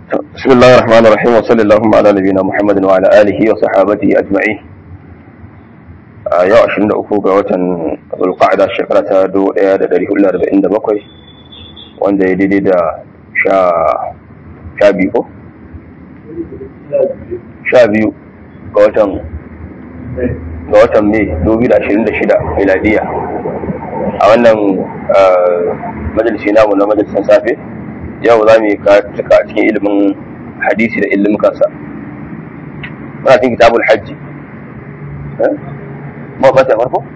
بسم الله الرحمن الرحيم وصلى اللهم على نبينا محمد وعلى اله وصحابته اجمعين yau 23 ga watan zulqa'ada shekara ta 1447 wanda ya daidai da sha biyu ko? sha biyu ga watan ga watan mai 2026 miladiya a wannan majalisi namu na majalisan safe yau za mu yi cika cikin ilimin hadisi da ilimin kansa muna cikin kitabul hajji ma ba ta farko?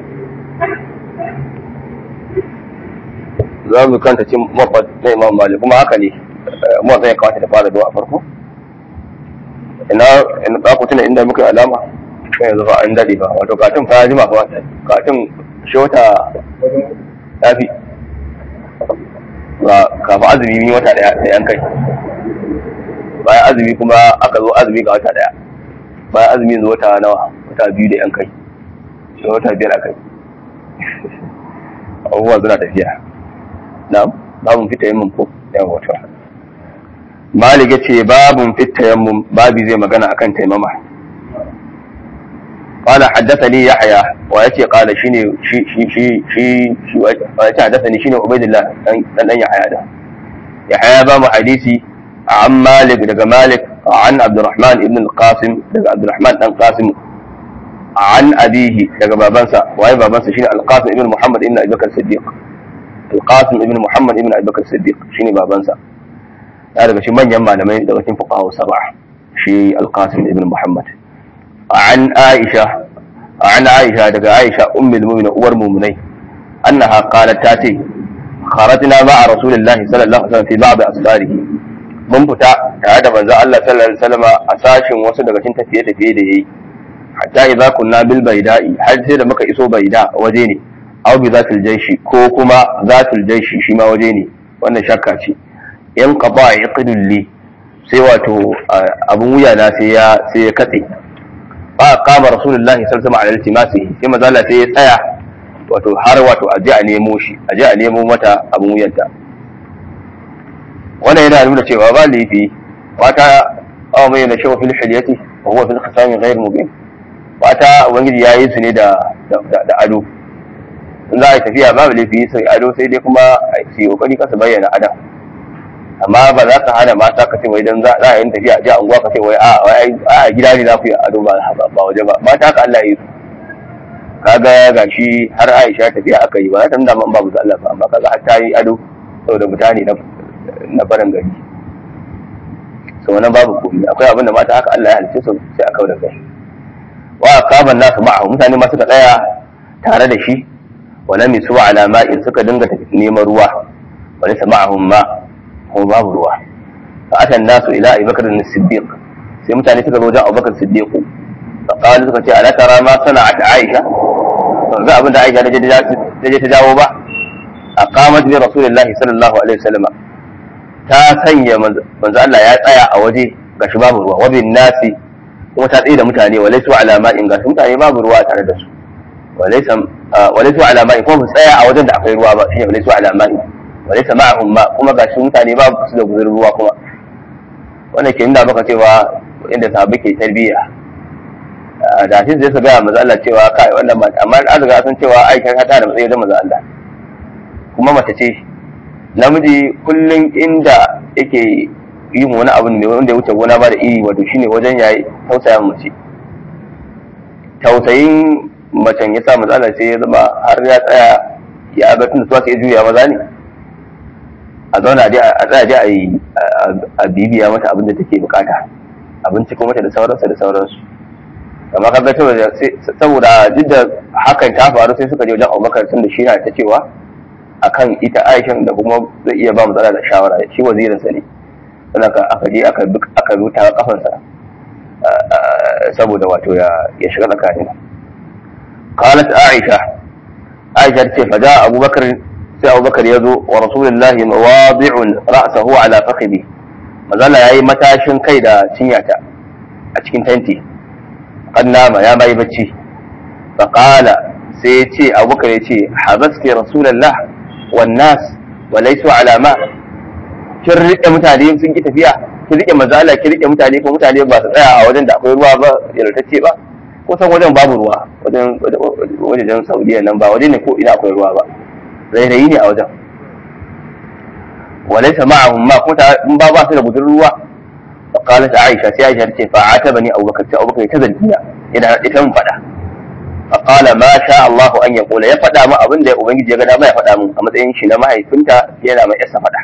za mu kanta cin mabbat na imam malik kuma haka ne mawatsa ya kawata da fara zuwa a farko ina ba ku tuna inda muka alama kan yanzu ba an daɗe ba wato katin fa jima fa katin shota ya fi ba kafin azumi min wata daya da yan kai bayan azumi kuma aka zo azumi ga wata daya bayan azumi zuwa wata nawa wata biyu da yan kai da wata biyar a kai abubuwa suna tafiya na babun fita yin ko yan wata malik ce babun fita yin babi zai magana akan taimama قال حدثني يحيى ويأتي قال شيني شي شي شي شي شي ويأتي حدثني شيني عبيد الله أن يحيى هذا يحيى بام حديثي عن مالك دقى مالك عن عبد الرحمن ابن القاسم دقى عبد الرحمن بن القاسم عن أبيه دقى بابنسا وهي بابنسا شيني القاسم ابن محمد ابن أبي بكر الصديق القاسم ابن محمد ابن أبي بكر الصديق شيني بابنسا هذا شي من يما لما دقى فقهاء السبعة شي القاسم ابن محمد عن عائشة عن عائشة دقى عائشة أم المؤمنين أور مؤمنين أنها قالت تاتي خرجنا مع رسول الله صلى الله عليه وسلم في بعض أسفاره mun fita tare da manzo Allah sallallahu alaihi wasallam a sashin wasu daga cikin tafiye tafiye da yayi hatta idza kunna bil baida'i har sai da muka iso baida waje ne aw bi zatil jaishi ko kuma zatil jaishi shi ma waje ne wannan shakka ce in qada yaqidul li sai wato abun wuya na sai ya sai ya katse fa qama rasulullahi sallallahu alaihi wasallam ala iltimasi sai manzo Allah sai ya tsaya wato har wato a je a nemo shi a je a nemo mata abun wuyanta wannan yana nuna cewa ba laifi wata awa mai na shawa fil hilyati wa huwa fil khisami ghayr mubin wata ubangiji ya yi su ne da da ado in za a yi tafiya babu laifi sai ado sai dai kuma su yi kokari kasa bayyana adam amma ba za ka hana mata ka ce wai dan za a yi tafiya a ji anguwa ka ce wai a gida ne za ku yi ado ba ba waje ba mata ka Allah yi su kaga gashi har Aisha tafiya aka yi ba za ta nuna man babu Allah ba amma kaga har ta yi ado saboda mutane na na barin gari so wannan babu komai akwai abin da mata haka Allah ya halice su sai aka da kai wa qaban nasu ma'ahu mutane ma suka tsaya tare da shi wa lam yusu ala ma'in suka dinga neman ruwa wa laysa ma'ahum ma kuma babu ruwa fa atan nasu ila Abi Bakr as-Siddiq sai mutane suka zo wajen Abu Bakr as-Siddiq fa qalu suka ce ala tara ma sana'at Aisha ga abin da Aisha ta je ta jawo ba aqamat bi rasulillahi sallallahu alaihi wasallam ta sanya manzo Allah ya tsaya a waje gashi babu ruwa wabin nasi kuma ta tsaye da mutane walaisu alama'in gashi mutane babu ruwa tare da su walaisu alama'in kuma su tsaya a wajen da akwai ruwa ba shine walaisu alama'in walaisa ma'ahum ma kuma gashi mutane babu su da guzurin ruwa kuma wannan ke nuna maka cewa inda sahabbai ke tarbiyya da shi zai su gaya manzo Allah cewa kai wannan mata amma an riga sun cewa Aisha ta da matsayi da manzo Allah kuma mace ce namiji kullum inda yake yin wani abu ne wanda ya wuce gona ba da iri wato shine wajen yayi tausaya mace tausayin macen ya sa matsala sai ya zama har ya tsaya ya ga tun suwa sai juya maza ne a zauna a tsaya je a yi a bibiya mata abin da take bukata abinci kuma mata da sauransu da sauransu amma ka ga saboda duk da hakan ta faru sai suka je wajen abubakar tun da shi na ta cewa akan ita aishan da kuma zai iya ba matsala da shawara shi wazirinsa ne sannan aka je aka aka ruta kafansa saboda wato ya shiga tsakanin qalat aisha aisha ce fa da abubakar sai abubakar ya zo wa rasulullahi mawadi'un ra'sahu ala fakhidi mazala yayi matashin kai da cinyata a cikin tanti kan nama ya bai bacci fa qala sai ya ce abubakar ya ce habaski rasulullah wan nas wa laysu ala ma kin rike mutane sun ki tafiya ki rike manzo Allah ki rike mutane ko mutane ba su tsaya a wajen da akwai ruwa ba yalatacce ba ko san wajen babu ruwa wajen wajen Saudiya nan ba waje ne ko ina akwai ruwa ba rairayi ne a wajen walaysa ma'ahum ma kuma in ba ba su da gudun ruwa فقالت عائشة سي عائشة تي فعاتبني أبو بكر أبو بكر تزلني إذا إتم فدا فقال ما شاء الله أن يقول يا فدا ما أبن ده أبن جي ما يفدا من أما تين شي ما هي كنت يلا ما يسا فدا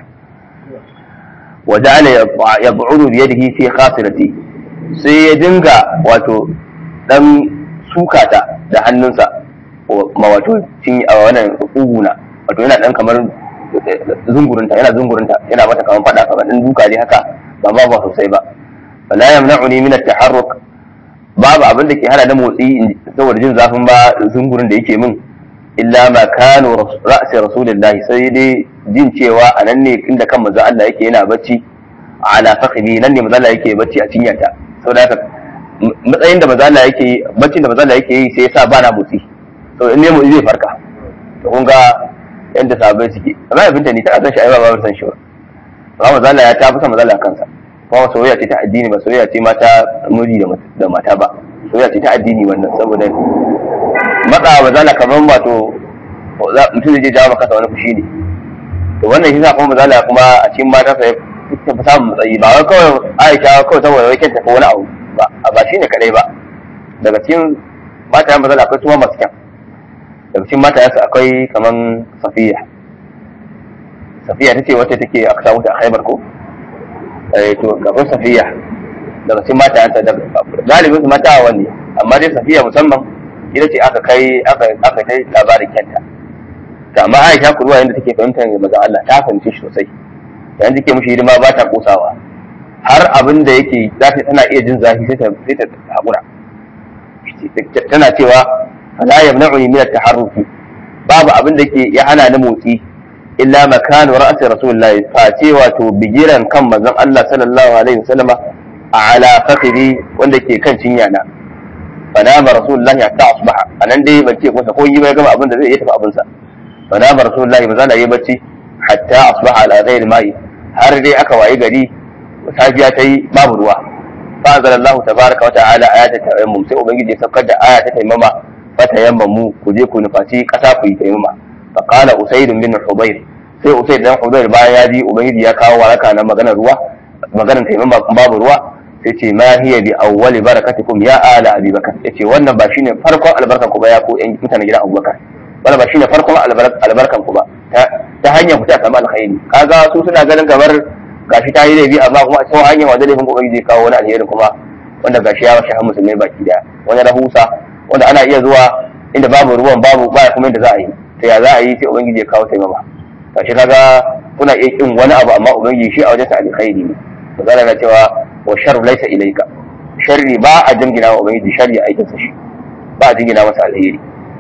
وجعل يبعد بيده في خاصرتي sai ya dinga wato dan sukata da hannunsa ma wato cin a wannan uguna wato yana dan kamar zungurinta yana zungurinta yana mata kamar fada kamar dan duka ne haka ba ma ba sosai ba wala yamna'uni min at-taharruk babu abin da ke hana da motsi saboda jin zafin ba zungurin da yake min illa ma kanu ra'si rasulillahi sai dai jin cewa a nan ne inda kan manzo Allah yake yana bacci ala fakhdi nan ne manzo Allah yake bacci a cinyata saboda haka matsayin da manzo Allah yake baccin da manzo Allah yake yi sai yasa ba na motsi to in ne motsi zai farka to kun ga yanda sahabbai suke amma ya binta ni ta san shi ai ba ba san shi ba amma manzo Allah ya ta fi san manzo Allah kansa kuma soyayya ce ta addini ba soyayya ce mata miji da mata ba soyayya ce ta addini wannan saboda matsa ba zala kamar wato mutum zai je jawo maka wani fushi ne to wannan shi sa kuma mazala kuma a cikin mata sai ta fi samun matsayi ba wai kawai aisha kawai saboda wai kyanta ko wani abu ba ba shi ne kadai ba daga cikin mata yan mazala akwai tuma masu kyan daga cikin mata yansu akwai kaman safiya safiya ta ce wacce take aka samu ta a haibar ko to gaban safiya daga cikin mata yanta da galibin su mata wani amma dai safiya musamman ita ce aka kai aka aka kai labarin kyanta to amma Aisha kuruwa yanda take fahimtar manzon Allah ta fahimci shi sosai yayin take mushi hidima ba ta kosawa har abin da yake za ta tana iya jin zafi sai ta sai ta hakura tana cewa la yamna'uni min at-taharruki babu abin da ke ya hana ni motsi illa makanu ra'si rasulullahi fa ce wato bigiran kan manzon Allah sallallahu alaihi wasallama ala fakhri wanda ke kan cinya na fa nama rasulullahi hatta asbaha anan dai ban ce masa ko yi bai gama abin da zai yi tafi abin sa fa nama rasulullahi manzon Allah ya bacci hatta asbaha ala ghairi mai har dai aka wayi gari safiya ta yi babu ruwa fa anzalallahu tabaraka wa ta'ala ayatat tayammum sai ubangiji ya saukar da aya ta taimama fa tayammamu ku je ku nufaci kasa ku yi taimama فقال أسيد بن حضير sai Usaid dan Hudayr bayan ya ji ubangiji ya kawo waraka na maganar ruwa maganar taimakon ba babu ruwa sai ce ma hiya bi awwali barakatikum ya ala abi bakar yace wannan ba shine farkon albarkan ku ba ya ko yan mutanen gidan Abubakar wannan ba shine farkon albarkan ku ba ta hanyar ku ta samu alkhairi kaga su suna ganin kamar gashi ta yi laifi amma kuma ta hanyar wanda laifin ubangiji kawo wani alheri kuma wanda gashi ya washe musulmai baki daya wani rahusa wanda ana iya zuwa inda babu ruwan babu ba kuma inda za a yi ta ya za a yi sai ubangiji ya kawo taimama kashi kaga kuna iya kin wani abu amma ubangiji shi a wajen sa alkhairi ne magana na cewa wa sharru laysa ilayka sharri ba a jingina wa ubangiji sharri aikin sa shi ba a jingina masa alheri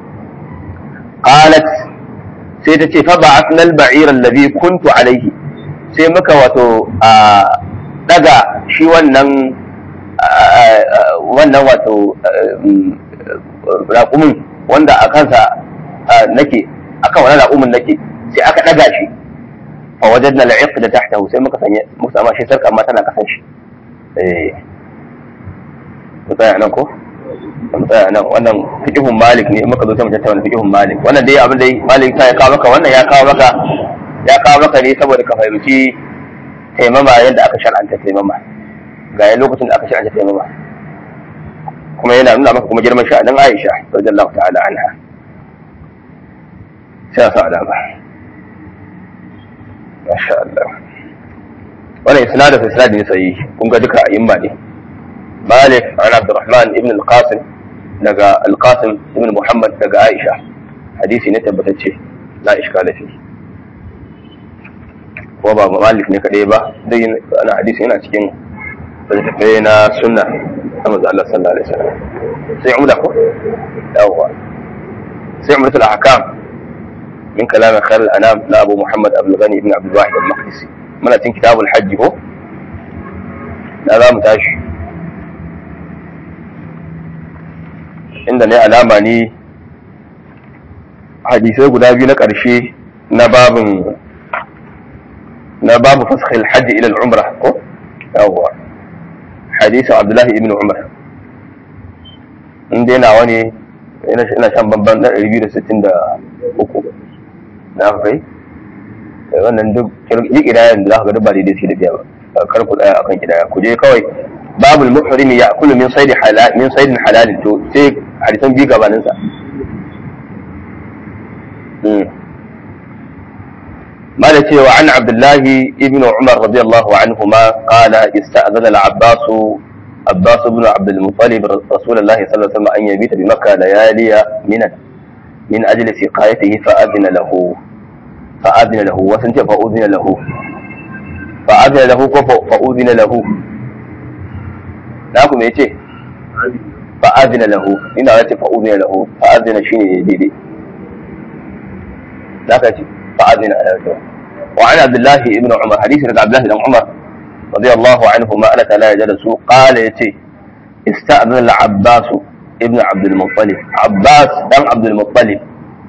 qalat sai ta ce fa ba'athna al-ba'ira alladhi kuntu alayhi sai muka wato a daga shi wannan wannan wato raƙumin wanda a kansa nake akan wani raƙumin nake sai aka ɗaga shi fa wajadna al-iq da tahtahu sai muka sanya muka sama shi sarka amma tana kasan shi eh mu tsaya nan ko mu tsaya nan wannan fiqhun malik ne muka zo sai mu tattauna fiqhun malik wannan dai abin da malik sai ya kawo maka wannan ya kawo maka ya kawo maka ne saboda ka fahimci taimama yadda aka shar'anta taimama ga lokacin da aka shar'anta taimama kuma yana nuna maka kuma girman sha'anin Aisha radiyallahu ta'ala anha sai a sa alama masha Allah wannan isnadin sai isnadin sai kun ga duka a'imma ne Malik an Abdurrahman ibn al-Qasim daga al-Qasim ibn Muhammad daga Aisha hadisi ne tabbatacce la iskala fi ko ba Malik ne kadai ba dai ana hadisi yana cikin littattafai na sunna ta manzo Allah sallallahu alaihi wasallam sai umda ko yawa sai umdatul ahkam من كلام خير الأنام لأبو محمد أبو الغني بن عبد الواحد المقدسي من أتين كتاب الحج هو لا لا متاش عندنا علامة ني hadisai guda biyu na ƙarshe na babin na babu faskhil hajji ila al-umra ko yawwa hadisin abdullahi ibn umar in dai nawa ne ina shan bamban na 263 na kai wannan duk yi kidayen da za ka ga duk ba daidai sai da biya ba kar ku tsaya akan kidaya ku je kawai babul muhrimi ya kullu min sayd halal min sayd halal to sai hadisan bi gabanin sa ما cewa عن عبد الله ابن عمر رضي الله عنهما قال استأذن العباس عباس بن عبد المطلب رسول الله صلى الله عليه وسلم أن يبيت بمكة ليالي من من أجل سقايته فأذن له فأذن له وسنت فأذن له فأذن له فأذن له ناكم يتي فأذن له إن أردت فأذن له فأذن شيني ديدي ذاك فأذن له وعن عبد الله بن عمر حديث عبد الله بن عمر رضي الله عنهما ألا لا يجلس قال يتي استأذن العباس ابن عبد المطلب عباس بن عبد المطلب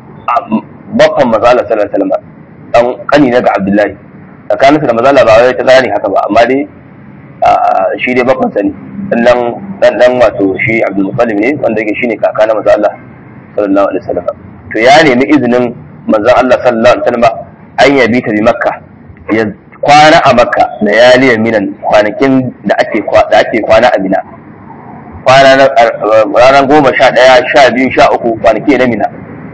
بطن مزالة صلى الله عليه وسلم dan kani na ga Abdullahi tsakaninsa da mazala ba wai ta zani haka ba amma dai shi dai bakon sani dan dan dan wato shi Abdul Muttalib ne wanda yake shine kaka na manzo Allah sallallahu alaihi wasallam to ya nemi izinin manzo Allah sallallahu alaihi wasallam an yabi ta bi Makka ya kwana a Makka da yaliya minan kwanakin da ake da ake kwana a Mina kwana ranar goma sha ɗaya sha biyu sha uku kwanaki na Mina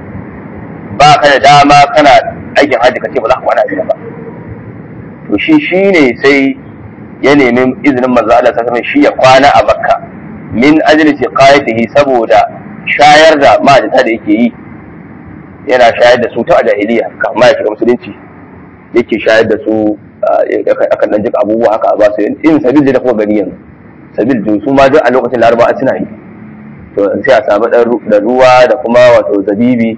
ba ka da dama kana aikin hajji ka ce ba za ka kwana a Mina ba to shi shi ne sai ya nemi izinin manzo Allah sallallahu shi ya kwana a Makka min ajli siqayatihi saboda shayar da majita da yake yi yana shayar da su ta jahiliya kamar ya shiga musulunci yake shayar da su akan dan jika abubuwa haka a basu in sabil da kuma gani yanzu sabil da su ma duk a lokacin laraba suna yi to sai a samu da ruwa da kuma wato zabibi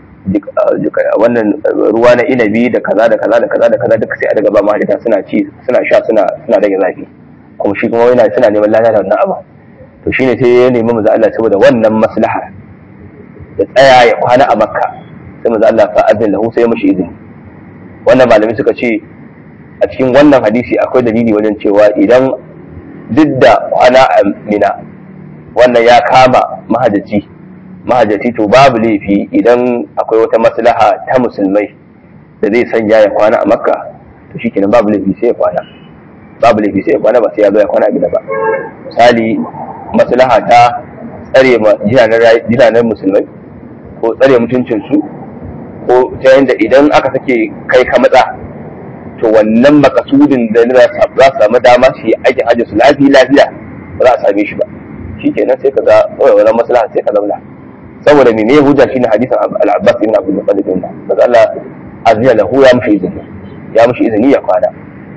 wannan ruwa na inabi da kaza da kaza da kaza da kaza duka sai a daga ba mahaifita suna ci suna sha suna suna rage zafi kuma shi kuma yana suna neman lada da wannan abu to shine sai ya nemi manzo Allah saboda wannan maslaha ya tsaya ya kwana a makka sai manzo Allah fa azin lahu sai ya mishi izini wannan malami suka ce a cikin wannan hadisi akwai dalili wajen cewa idan duk da kwana a mina wannan ya kama mahajjaci mahajjaci to babu laifi idan akwai wata maslaha ta musulmai da zai sanya ya kwana a makka to shi kenan babu laifi sai ya kwana babu laifi sai ya kwana ba sai ya zo ya kwana a gida ba misali maslaha ta tsare ma jinanen musulmai ko tsare mutuncinsu ko ta yadda idan aka sake kai ka matsa to wannan makasudin da za su samu dama su yi aikin hajji su lafiya lafiya ba za a same shi ba shi kenan sai ka ga wannan maslaha sai ka zauna saboda me ne hujja shine hadisin al-Abbas ibn Abdul Muttalib din da Allah azza lahu ya mushi izini ya mushi izini ya kwana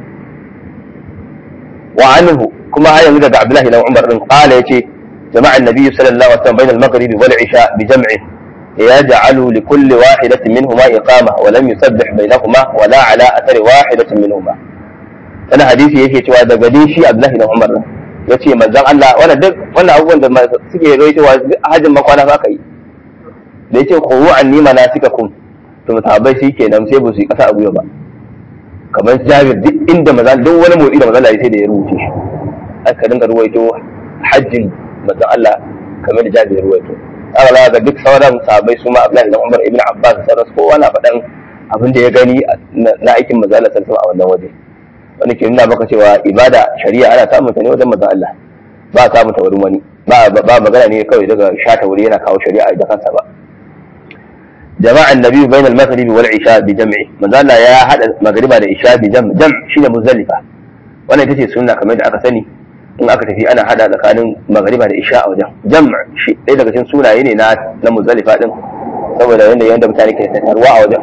wa anhu kuma har yanzu daga Abdullah ibn Umar din qala yace jama'a annabi sallallahu alaihi wasallam bain al-maghrib wal isha bi jam'i يجعل لكل واحدة منهما إقامة ولم يسبح بينهما ولا على أثر واحدة منهما أنا حديثي yake cewa daga dai shi Abdullahi ibn Umar yace manzon Allah wannan duk wannan abubuwan da suke rawaitowa hajjin makwana za ka yi da yace khuwu anni manasikakum to mutahabbai shi kenan sai ba su yi kasa a guya ba kamar Jabir duk inda maza duk wani motsi da maza Allah sai da ya rubuce shi aka dinga ruwaito hajjin manzon Allah kamar da Jabir ya ruwaito aka za ga duk sauran sahabbai su ma Abdullahi ibn Umar ibn Abbas sauran su kowa na faɗan abin da ya gani na aikin manzon Allah sallallahu alaihi a wannan waje wani ke nuna maka cewa ibada shari'a ana samun ta ne wajen manzon Allah ba a samun ta wurin wani ba ba magana ne kawai daga shata wuri yana kawo shari'a da kansa ba jama'a annabi bain al-maghrib wal isha bi jam'i manzon Allah ya hada magriba da isha bi jam' jam' shine muzdalifa wannan ita ce sunna kamar da aka sani in aka tafi ana hada tsakanin magriba da isha a wajen jam' shi ɗaya daga cikin sunaye ne na na muzdalifa din saboda yanda yanda mutane ke tattaruwa a wajen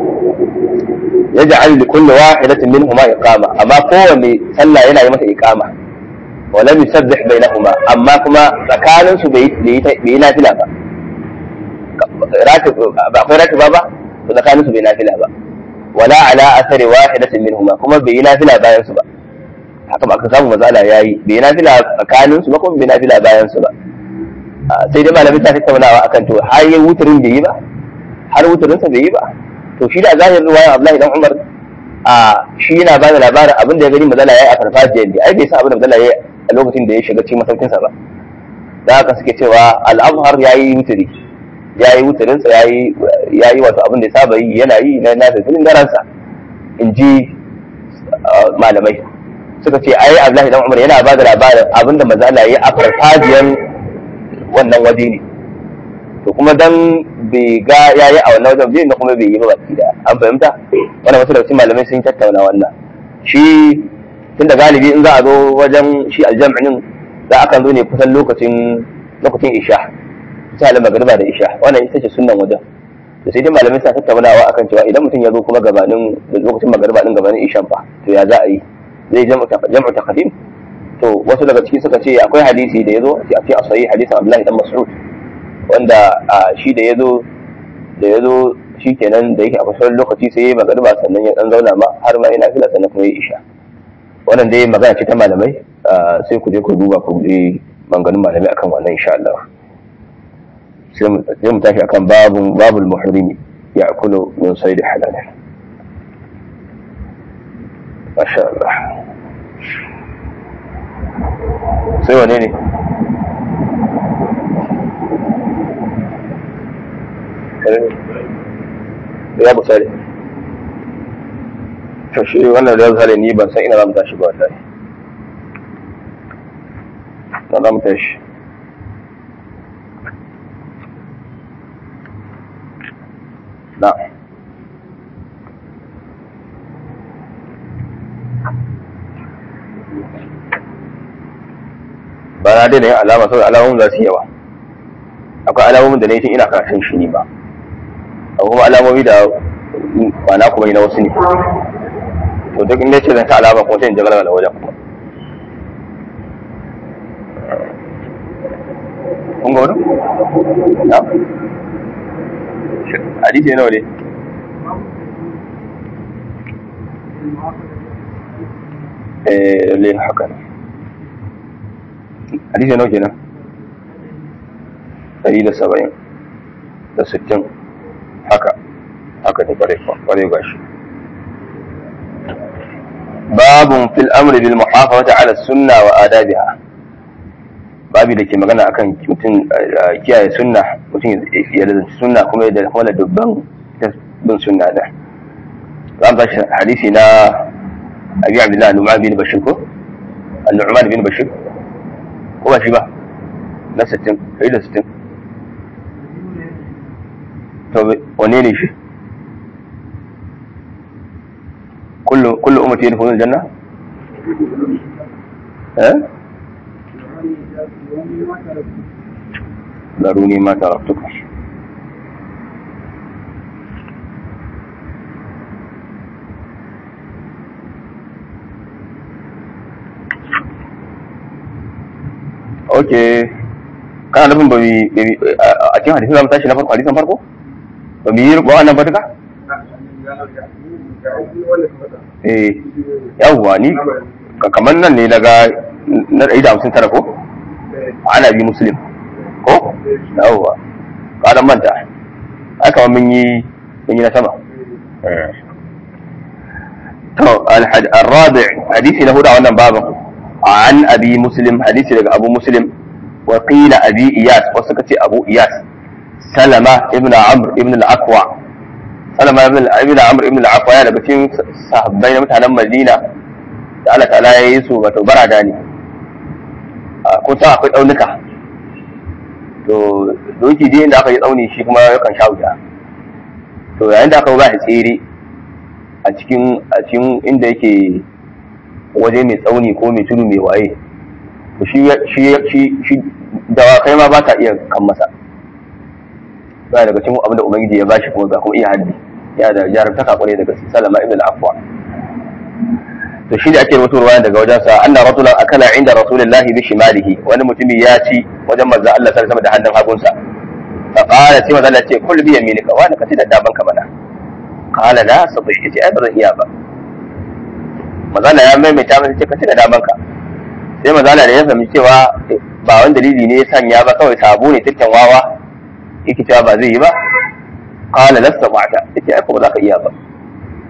يجعل لكل واحدة منهما إقامة أما قوة صلى ينا يمت إقامة ولم يسبح بينهما أما كما فكان بينا فلا با راتب أقول راتب بابا فكان بينا فلا با ولا على أثر واحدة منهما كما بينا فلا باين سبا haka ba ka samu matsala ya yi bai na fila tsakanin su ba kuma bai na fila bayan su ba sai dai malamin ta tattaunawa akan to har yi wutarin bai yi ba har wutarinsa bai yi ba to shi da zahirin ruwaya Abdullahi dan Umar a shi yana ba da labarin abin da ya gani mazala ya yi a farfajiyar ne ai bai san abin da mazala ya yi a lokacin da ya shiga cikin masaukinsa ba da haka suke cewa al'amhar ya yi wuturi ya yi wuturinsa ya yi wato abin da ya saba yi yana yi na nasa filin garansa in ji malamai suka ce ai abdullahi dan umar yana ba da labarin abin da mazala ya yi a farfajiyar wannan waje ne to kuma dan bai ga yayi a wannan wajen bai kuma bai yi ba baki da an fahimta wannan wasu daga cikin malamai sun tattauna wannan shi tun da galibi in za a zo wajen shi aljam'in za a kan zo ne kusan lokacin lokacin isha misali magariba da isha wannan ita ce sunnan wajen to sai dai malamai suna tattaunawa akan cewa idan mutum ya zo kuma gabanin lokacin magariba din gabanin ishan fa to ya za a yi zai jam'u jam'u taqdim to wasu daga ciki suka ce akwai hadisi da ya zo a cikin asahi hadisin Abdullahi dan Mas'ud wanda shi da ya zo da ya zo shi kenan da yake a kusurin lokaci sai ya yi magariba sannan ya dan zauna ma har ma yana fila sannan kuma ya isha wannan dai magana ce ta malamai sai ku je ku duba ku je manganin malamai akan wannan insha Allah sai mu tashi akan babun babul muhrimi ya akulu min sayd halal masha Allah sai wane ne ya misali to shi wannan da misali ni ban san ina za mu tashi ba wallahi na za mu tashi na ba na daina yin alama saboda alamomin za su yi yawa akwai alamomin da na yi tun ina karatun shi ne ba akwai kuma alamomi da ba na kuma yi na wasu ne to duk inda ce zan ta alama kuma sai in jagala da wajen kuma kun ga wani? na? hadisi nawa ne? eh lalle haka ne hadisi nawa kenan? ɗari da saba'in da sittin haka haka ta kware kware gashi babun fil amri bil muhafazati ala sunna wa adabiha babi da ke magana akan mutum kiyaye sunna mutum ya lazanci sunna kuma da kuma da dubban bin sunna da zan ba hadisi na abi abdullah nu'man bin bashir ko an-nu'man bin bashir ko ba shi ba na 60 kai da 60 to wane ne shi kullu kullu ummati yadkhuluna aljanna eh daruni ma taraktuka okay kana nufin ba a cikin hadisin zamu tashi na farko hadisin farko ba mu yi ba wannan ba duka eh yawwa ni kamar nan ne daga na ɗari da hamsin tara ko ana bi muslim ko yawwa ƙaran manta aka mun yi mun yi na sama to al-rabi hadisi na hudu a wannan babin an abi muslim hadisi daga abu muslim wa qila abi iyas wasu kace abu iyas salama ibn amr ibn al-aqwa salama ibn ibn amr ibn al-aqwa ya daga cikin sahabbai na mutanen madina da Allah ta'ala ya yi su wato barada ne ko ta akwai tsaunuka to doki dai inda aka yi tsauni shi kuma yakan sha wuta to yayin da aka ba shi tsere a cikin a cikin inda yake waje mai tsauni ko mai tudu mai waye to shi shi shi shi dawakai ma ba ta iya kan masa ba daga cikin abin da ubangiji ya bashi kuma ga kuma iya haddi ya da jarumtaka kwarai daga salama ibn al-afwa to shi da ake rubuta ruwa daga wajen sa anna ratulan akala inda rasulillahi bi shimalihi wani mutumi ya ci wajen manzo Allah sallallahu alaihi da hannun hagunsa fa qala sai manzo Allah ce kul bi yaminika wa ka ci da daban ka mana qala la sabai yace ai bazan iya ba manzo Allah ya maimaita masa ce ka ci da daban ka sai manzo Allah da ya fahimci cewa ba wani dalili ne ya sanya ba kawai sabo ne turken wawa yake cewa ba zai yi ba qala lasta ba'ta yace ai ko ba za ka iya ba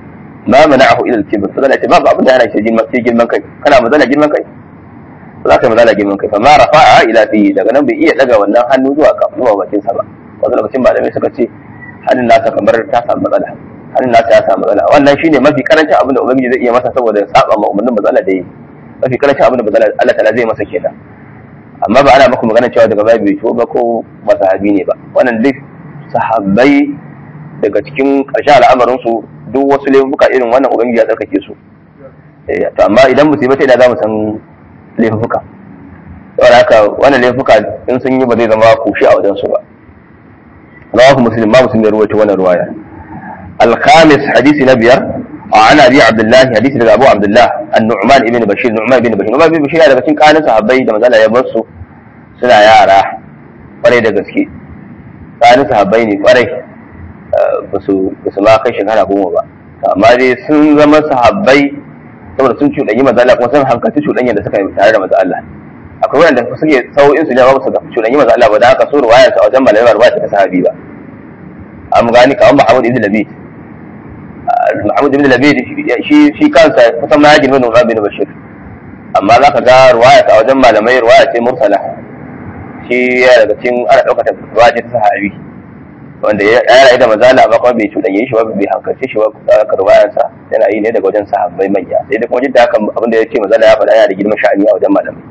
ma mana'ahu ila al-kibr sai Allah ce babu abin da yana shi girman kai kana mazala girman kai za ka yi mazala girman kai fa ma rafa'a ila fi daga nan bai iya daga wannan hannu zuwa ka zuwa bakin sa ba wasu lokacin malamai suka ce hannun nasa kamar ta samu matsala hannun nasa ya samu matsala wannan shine mafi karancin abin da ubangiji zai iya masa saboda saba ma umarnin matsala da yi mafi karancin abin da matsala Allah ta'ala zai masa kenan amma ba ana maka magana cewa daga baya bai ba ko ba sahabi ne ba wannan duk sahabbai daga cikin ƙarshen al'amarin su duk wasu laifuka irin wannan ubangiji ya tsarkake su to amma idan musu ba sai da za mu san laifuka saboda haka wannan laifuka in sun yi ba zai zama kushi a wajen su ba rawahu muslim ma muslim ya ruwaito wannan ruwaya al-khamis hadisi na biyar عن ابي عبد الله حديث daga Abu Abdullah An-Nu'man ibn Bashir Nu'man ibn Bashir Nu'man ibn Bashir daga cikin kanin sahabbai da manzala ya bar su suna yara kwarai da gaske kanin sahabbai ne kwarai ba su ma kai shekara goma ba amma dai sun zama sahabbai saboda sun cuɗanyi manzala kuma sun hankalci cuɗanyar da suka yi tare da manzo Allah akwai wanda suke sau'in su ne ba su cuɗanyi manzo Allah ba da haka so ruwayar sa a wajen malamai ba ta sahabi ba an gani kawai Muhammad ibn Labid Muhammad ibn Labid shi shi kansa kusan ma ya girma Nu'man bin Bashir amma zaka ga ruwaya ta wajen malamai ruwaya ce mursala shi ya daga cikin ana ɗaukar ta ruwaya ta sahabi wanda ya rayu da mazala amma kuma bai cuɗanye shi ba bai hankalce shi ba ka ruwayar sa yana yi ne daga wajen sahabbai manya sai da kuma jidda haka abin da ya ce mazala ya faɗa yana da girman sha'ani a wajen malamai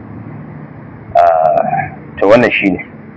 to wannan shine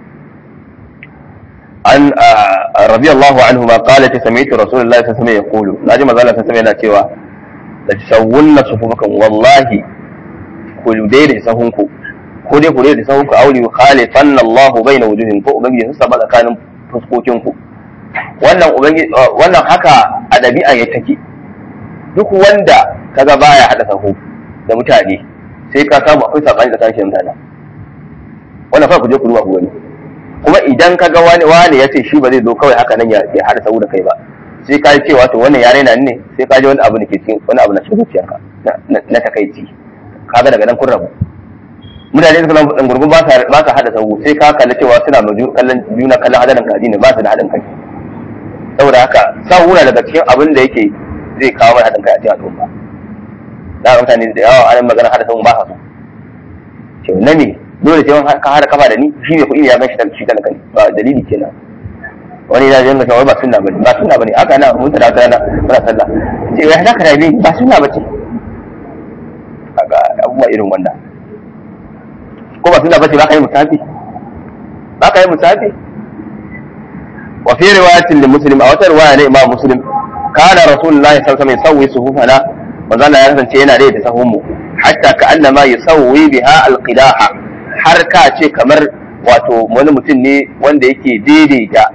an radiyallahu anhu ma qala ta sami'tu rasulullahi sallallahu alaihi wasallam yaqulu naji manzo Allah sallallahu yana cewa la tasawwunna sufufakum wallahi ku daidai sahunku ko dai ku daidai sahunku auli khalifanna Allahu baina wujuhin ko ubangiji sun saba tsakanin fuskokin ku wannan ubangiji wannan haka a dabi'a ya take duk wanda kaga baya hada sahu da mutane sai ka samu akwai sabani tsakanin mutane wannan fa ku je ku duba ku gani kuma idan ka ga wani wani ya ce shi ba zai zo kawai haka nan ya haɗa sau da kai ba sai ka ce wato wannan ya raina ne sai ka ji wani abu da ke cikin wani abu na cikin zuciyarka na takaici kaga daga nan kun rabu mutane suka nan gurgun ba sa ba sa haɗa sau sai ka kalli cewa suna ma kallon juna kallon hadarin kaji ne ba su da haɗin kai saboda haka sau na daga cikin abin da yake zai kawo mai haɗin kai a cikin al'umma da mutane da yawa an magana haɗa sau ba sa so na ne dole sai ka hada kafa da ni shi ne kuɗi ya gan shi shi talaka ne ba dalili kenan wani ya janga cewa ba sunna bane ba sunna bane haka na mun tada tada muna sallah ce ya haka da ni ba sunna bace kaga abubuwa irin wannan ko ba sunna bace ba ka yi musafi ba ka yi musafi wa fi riwayatin li muslim a wata riwaya ne imam muslim kana rasulullahi sallallahu alaihi wasallam yusawwi suhufana manzo Allah ya kasance yana da sahun mu hatta ka annama yusawwi biha alqidaha har ka ce kamar wato wani mutum ne wanda yake daidaita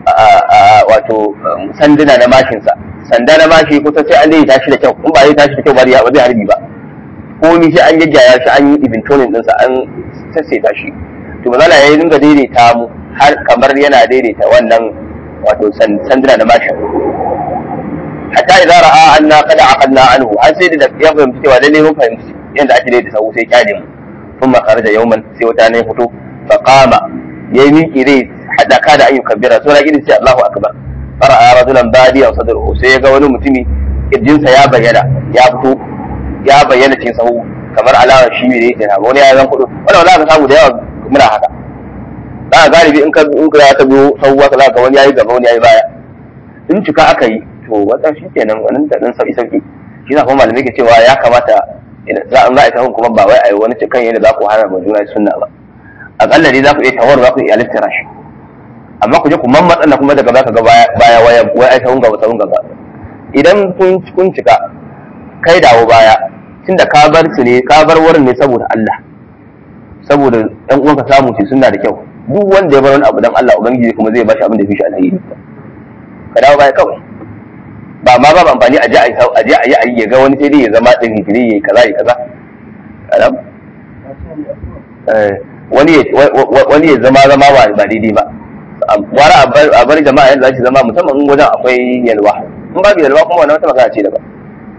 wato sanduna na mashinsa sanda na mashi kusa sai an daidaita shi da kyau in ba zai tashi da kyau ba zai harbi ba ko ni sai an gaggaya shi an yi ibintonin ɗinsa an sassaita shi to mazala ya yi dinga daidaita mu har kamar yana daidaita wannan wato sanduna na mashin hatta idza ra'a anna qad aqadna anhu har sai da ya fahimci cewa lalle mun fahimci yadda ake daidaita sau sai kyale mu ثم خرج يوما sai wata ne fito fa qama yayi miki rai hada ka da ayyukan bira sura irin sai Allahu akbar fara'a rajulan badiya sadruhu sai ga wani mutumi kirjinsa ya bayyana ya fito ya bayyana cikin sahu kamar alama shi ne yake na wani ya zan kudu wannan za ka samu da yawa muna haka za ka galibi in ka in ka ta biyo sahu ka za ka wani yayi gaba wani yayi baya in cika aka yi to wannan shi kenan wannan da dan sauki sauki shi na kuma malamai ke cewa ya kamata za a za a tahun kuma ba wai a yi wani cikin yadda za ku hana ma juna sunna ba akalla dai za ku iya tawar za ku iya littara shi amma ku je ku mammatsa na kuma daga baka ga baya waya wai ai tahun gaba tahun gaba idan kun kun cika kai dawo baya tunda ka bar su ne ka bar wurin ne saboda Allah saboda ɗan uwanka samu su sunna da kyau duk wanda ya bar wani abu dan Allah ubangiji kuma zai bashi abin da ya fi shi alheri ka dawo baya kawai ba ma ba amfani a je a je a yi a yi ya ga wani sai dai ya zama din hijiri yayi kaza yayi kaza alam wani wani ya zama zama ba ba daidai ba wara a bar jama'a yadda za zama musamman in wajen akwai yalwa in babu yalwa kuma wannan wata magana ce daban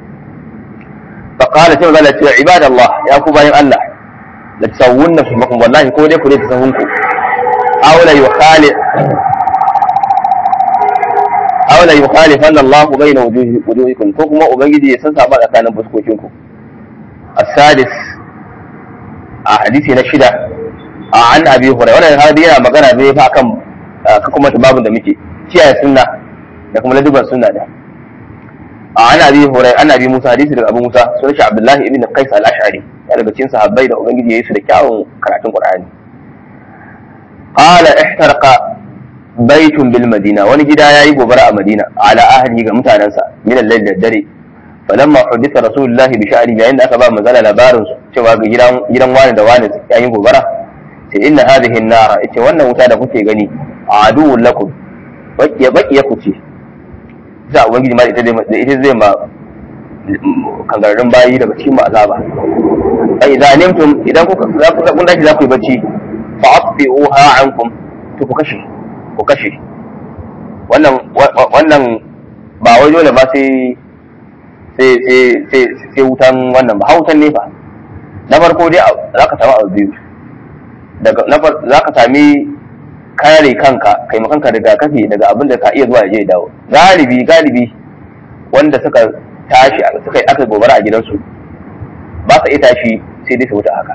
فقال سيما قال عباد الله يا كوباين الله لتسوون صفكم والله كو دي كو دي تسوونكم أو لا يخالف aw la yukhalifanna Allah bayna wujuhikum ko kuma ubangiji ya san saba tsakanin fuskokin ku as-sadis a hadisi na shida a an abi hurairah wannan hadisi yana magana ne fa kan ka kuma babun da muke kiyaye sunna da kuma laduban sunna da a an abi hurairah an abi musa hadisi daga abu musa sunan shi abdullahi ibn qais al-ash'ari ya daga cikin sahabbai da ubangiji ya yi su da kyawun karatun qur'ani qala ihtarqa baitun bil madina wani gida yayi gobara a madina ala ahli ga mutanansa min al-layl da dare falamma huditha rasulullahi bi sha'ri yayin da aka ba manzala labarin cewa ga gidan gidan wani da wani yayi gobara sai inna hadhihi an-nar ita wannan wuta da kuke gani aduwwun lakum bakiya bakiya ku ce za ubangiji ma ita da ita zai ma kangararrun bayi daga cikin azaba fa idza nimtum idan kuka za ku kun dace za ku yi bacci fa atfi'uha ankum to ku kashe ku kashe wannan wannan ba wai dole ba sai sai sai sai sai wutan wannan ba hautan ne fa na farko dai za ka samu abu biyu daga na za ka sami kare kanka kai kanka rigakafi daga abin da ka iya zuwa ya je dawo galibi galibi wanda suka tashi suka yi aka gobara a gidansu ba sa iya tashi sai dai su wuta haka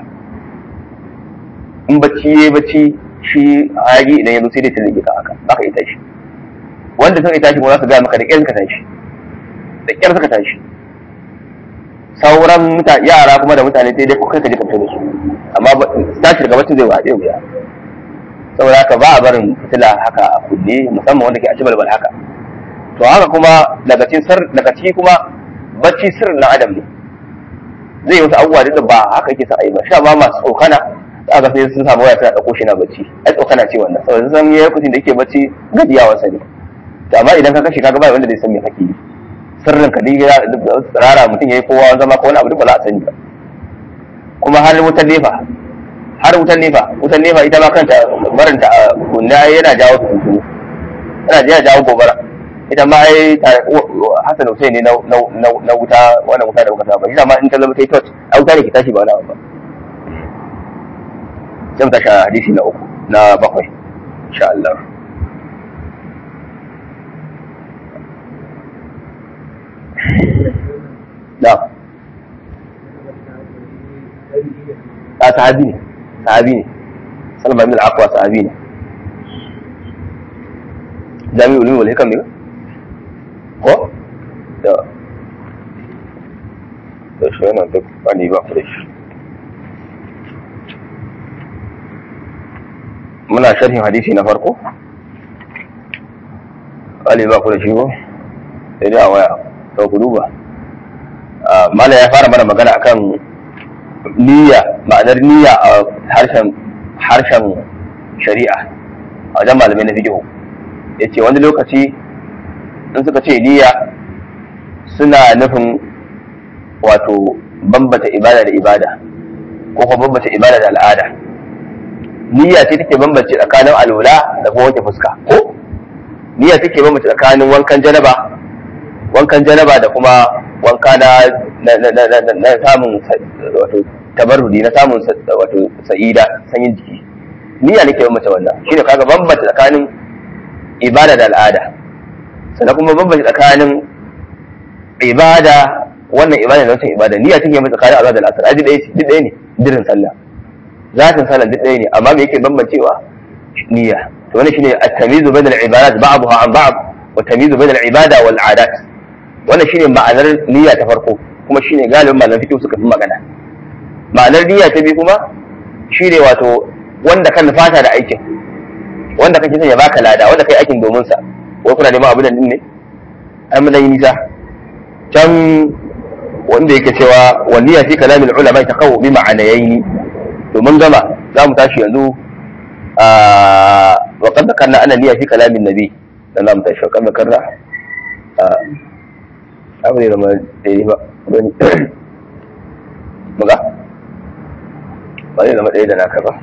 in bacci ya bacci shi hayaki idan ya zo sai dai ta rage ka haka ba ka iya tashi wanda suka yi tashi kuma za su gaya maka da ƙyar suka tashi da ƙyar suka tashi sauran yara kuma da mutane sai dai kai ka je ka fito da su amma tashi daga bacci zai waɗe wuya saboda haka ba a barin fitila haka a kunne musamman wanda ke a cibalbal haka to haka kuma daga cikin sir daga ciki kuma bacci sirrin na adam ne zai wasu abubuwa da ba haka yake sa a yi ba sha ba masu tsokana za ga sai sun samu waya suna ɗauko shi na bacci ai tsokana ce wannan saboda sun san ya lokacin da yake bacci gajiyawa sa ne to amma idan ka kashe kaga ba wanda zai san me kake yi sirrin ka dai tsirara mutum yayi kowa zama ko wani abu duk ba za a sani ba kuma har wutar nefa har wutar nefa wutar nefa ita ma kanta barinta a kunna yana jawo tuntunu yana jawo gobara ita ma ai Hassan Hussein ne na wuta wannan wuta da muka saba shi ma in ta zama ta yi tot a wuta ne ke tashi ba wani abu ba zan tashi hadisi na uku na bakwai insha Allah na a sahabi ne sahabi ne salma bin al-aqwa sahabi ne jami'ul ulum wal hikam ne ko da da shi yana duk wani ba ku da shi muna sharhin hadisi na farko wani ba ku da shi ko sai dai a waya to ku duba mala ya fara mana magana akan niyya ma'anar niyya a harshen harshen shari'a a wajen malamai na fiqh yace wani lokaci in suka ce niyya suna nufin wato bambata ibada da ibada ko kuma bambata ibada da al'ada niyya ce take bambance tsakanin alula da kuma wanke fuska ko niyya take bambance tsakanin wankan janaba wankan janaba da kuma wanka na na samun wato tabarrudi na samun wato sa'ida sanyin jiki niyya nake bambance wannan shine kaga bambance tsakanin ibada da al'ada sannan kuma bambance tsakanin ibada wannan ibada da wancan ibada niyya take mai tsakanin azza da al'asar aji ɗaya ce duk ɗaya ne dirin sallah zatin sallah duk ɗaya ne amma me yake bambancewa niyya to wannan shine at-tamyizu bayna al-ibadat ba'daha an ba'd wa tamyizu bayna al-ibada wal 'adat wannan shine ma'anar niyya ta farko kuma shine galibin malaman fiqh suka fi magana ma'anar niyya ta biyu kuma shine wato wanda kan fata da aikin wanda kake son ya baka lada wanda kai aikin domin sa wai kuna neman abin din ne ai mun yi nisa can wanda yake cewa waliya fi kalamin ulama ta kawo bi ma'anayaini to mun gama za mu tashi yanzu wa qad dhakarna anna niyya fi kalamin nabi dan za mu tashi wa qad dhakarna abu ne da ma dai ba wani muga ba zai zama ɗaya da naka ba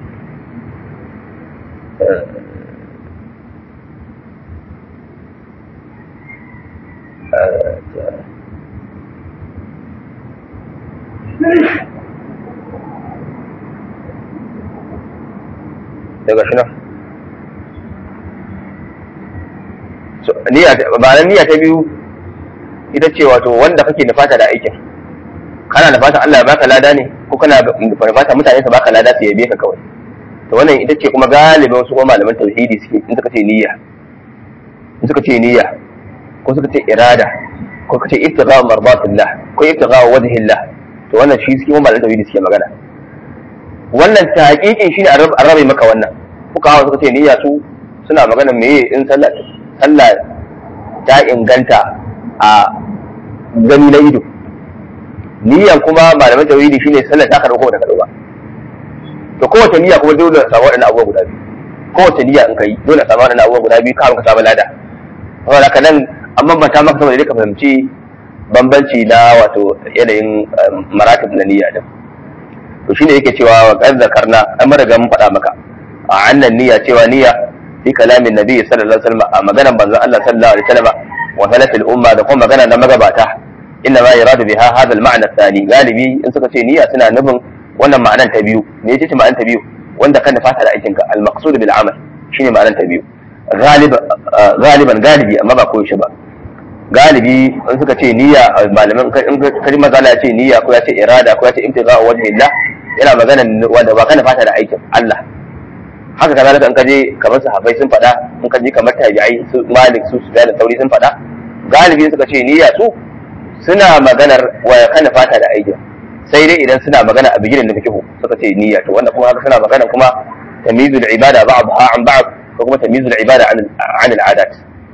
daga shi nan niyya ba niyya ta biyu ita ce wato wanda kake nufata da aikin kana nufata Allah ya baka lada ne ko kana nufata mutane su baka lada su yabe ka kawai to wannan ita ce kuma galibin wasu kuma malaman tauhidi suke in suka ce niyya in suka ce niyya ko suka ce irada ko suka ce ibtigha mardatillah ko ibtigha wajhillah to wannan shi suke malaman tauhidi suke magana wannan tahqiqin shine an rabe maka wannan kuka hawa suka ce niyya su suna magana meye in sallah sallah ta inganta a gani na ido niyyan kuma malaman tauhidi shine sallah ta karɓo ko da karɓo ba to kowace niyya kuma dole a samu waɗannan abubuwa guda biyu kowace niyya in kai dole a samu waɗannan abubuwa guda biyu kafin ka samu lada saboda haka nan an bambanta maka saboda dai ka fahimci bambanci na wato yanayin maratib na niyya din to shine yake cewa wa qad zakarna an riga mun faɗa maka a annan niyya cewa niyya fi kalamin nabi sallallahu alaihi wasallam a maganar manzon Allah sallallahu alaihi wasallam wa salafil umma da kuma magana na magabata inna ma yuradu biha hadha al-ma'na thani galibi in suka ce niyya suna nufin wannan ma'anar ta biyu me yace ce ma'anar ta biyu wanda kan fata da aikinka al-maqsud bil amal shine ma'anar ta biyu galiban galibi amma ba ko shi ba galibi in suka ce niyya malaman in kaji mazala ya ce niyya ko ya ce irada ko ya ce ibtigha wajhillah yana magana wanda ba kana fata da aikin Allah haka kazalika in kaje kamar sahabbai sun faɗa in kaje kamar tabi'ai su malik su su da sauri sun faɗa galibi suka ce niyya su suna maganar wa kana fata da aikin sai dai idan suna magana a bigirin da fikihu suka ce niyya to wanda kuma haka suna magana kuma tamyizul ibada ba'dha an ba'd ko kuma tamyizul ibada an an al'adat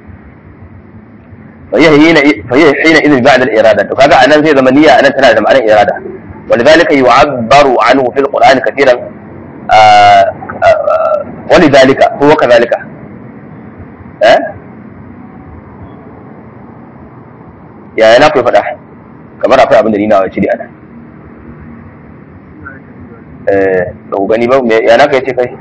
فهي هنا فهي حينئذ بعد الاراده وكذا انا زي زمن نيه انا تنا da ma'anar irada ولذلك يعبر عنه في القران كثيرا آآ آآ ولذلك هو كذلك ها يا انا كيف faɗa kamar akwai abin da ni nawa cire ana eh ba ku gani ba ya naka yace kai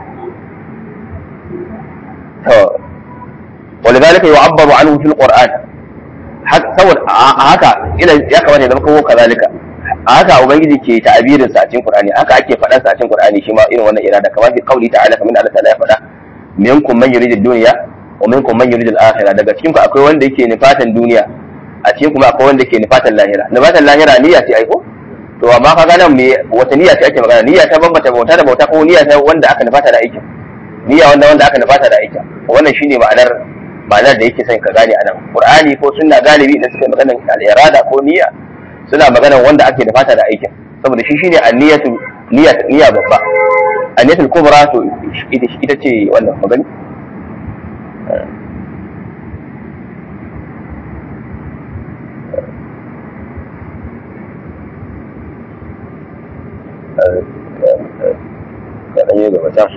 to ولذلك يعبر عنه في القرآن saboda haka ina ya kamata ya zama kawo kazalika haka ubangiji ke ta'abirin sa a cikin qur'ani haka ake faɗan sa a cikin qur'ani shi ma irin wannan irada kamar fi qauli ta'ala kamar Allah ta'ala ya faɗa minkum man yuridu dunya wa minkum man yuridu al-akhirah daga cikin ku akwai wanda yake nufatan duniya a cikin kuma akwai wanda yake nufatan lahira nufatan lahira niyya ce aiko to amma kaga nan me wata niyya ce ake magana niyya ta bambata bauta da bauta ko niyya ta wanda aka nufata da aikin niyya wanda wanda aka nufata da aikin wannan shine ma'anar ma'anar da yake son ka gane anan qur'ani ko sunna galibi idan suka magana al-irada ko niyya suna magana wanda ake da fata da aikin saboda shi shine an-niyyatu niyya niyya babba an-niyyatul kubra to ita ita ce wannan magani ya ɗan yi gaba can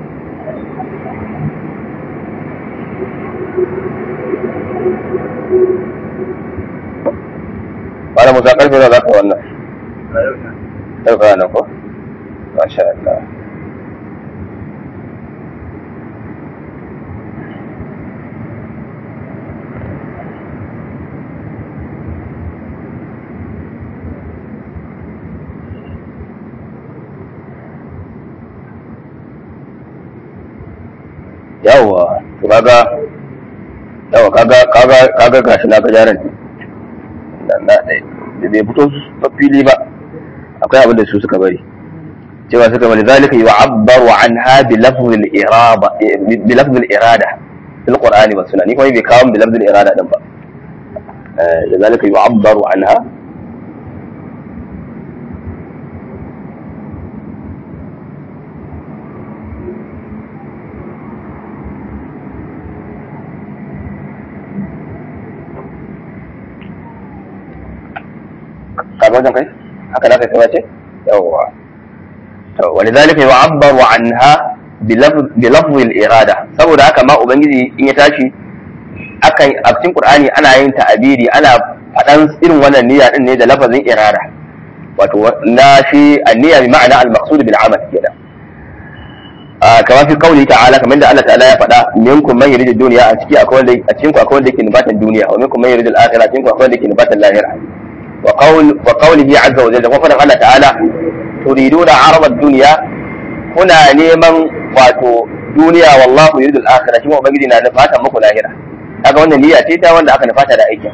Wani musa karfe za za ka wannan? Yau ka nan ko? Masha Allah. Yawwa, to kaga yawa kaga kaga kaga gashi na ga jaran nan na da bai fito fili ba akwai abin da su suka bari cewa suka bari zalika yu'abbaru anha bi lafzi al-irada bi lafzi al-irada fil qur'ani wa sunna ni kuma bai kawo bi lafzi al-irada din ba eh zalika yu'abbaru anha ka wajen kai haka za ka kai wace yawwa to walidhalika yu'abbaru anha bi lafzi al-irada saboda haka ma ubangiji in ya tashi akan a cikin qur'ani ana yin ta'abiri ana fadan irin wannan niyya din ne da lafazin irada wato na shi an-niyya bi ma'ana al-maqsud bil amal kenan kama fi kauli ta'ala kamar da Allah ta'ala ya faɗa minkum man yuridu dunya a ciki akwai wanda a cikin ku akwai wanda yake nufatan duniya wa minkum man yuridu al-akhirah a cikin ku akwai wanda yake nufatan lahira وقول وقوله عز وجل وفر الله تعالى تريدون عرض الدنيا هنا نيمان واتو دنيا والله يريد الآخرة شما بجد نا نفاتا مكو لاهرة kaga wannan niyya ce ta wanda aka nufata da aikin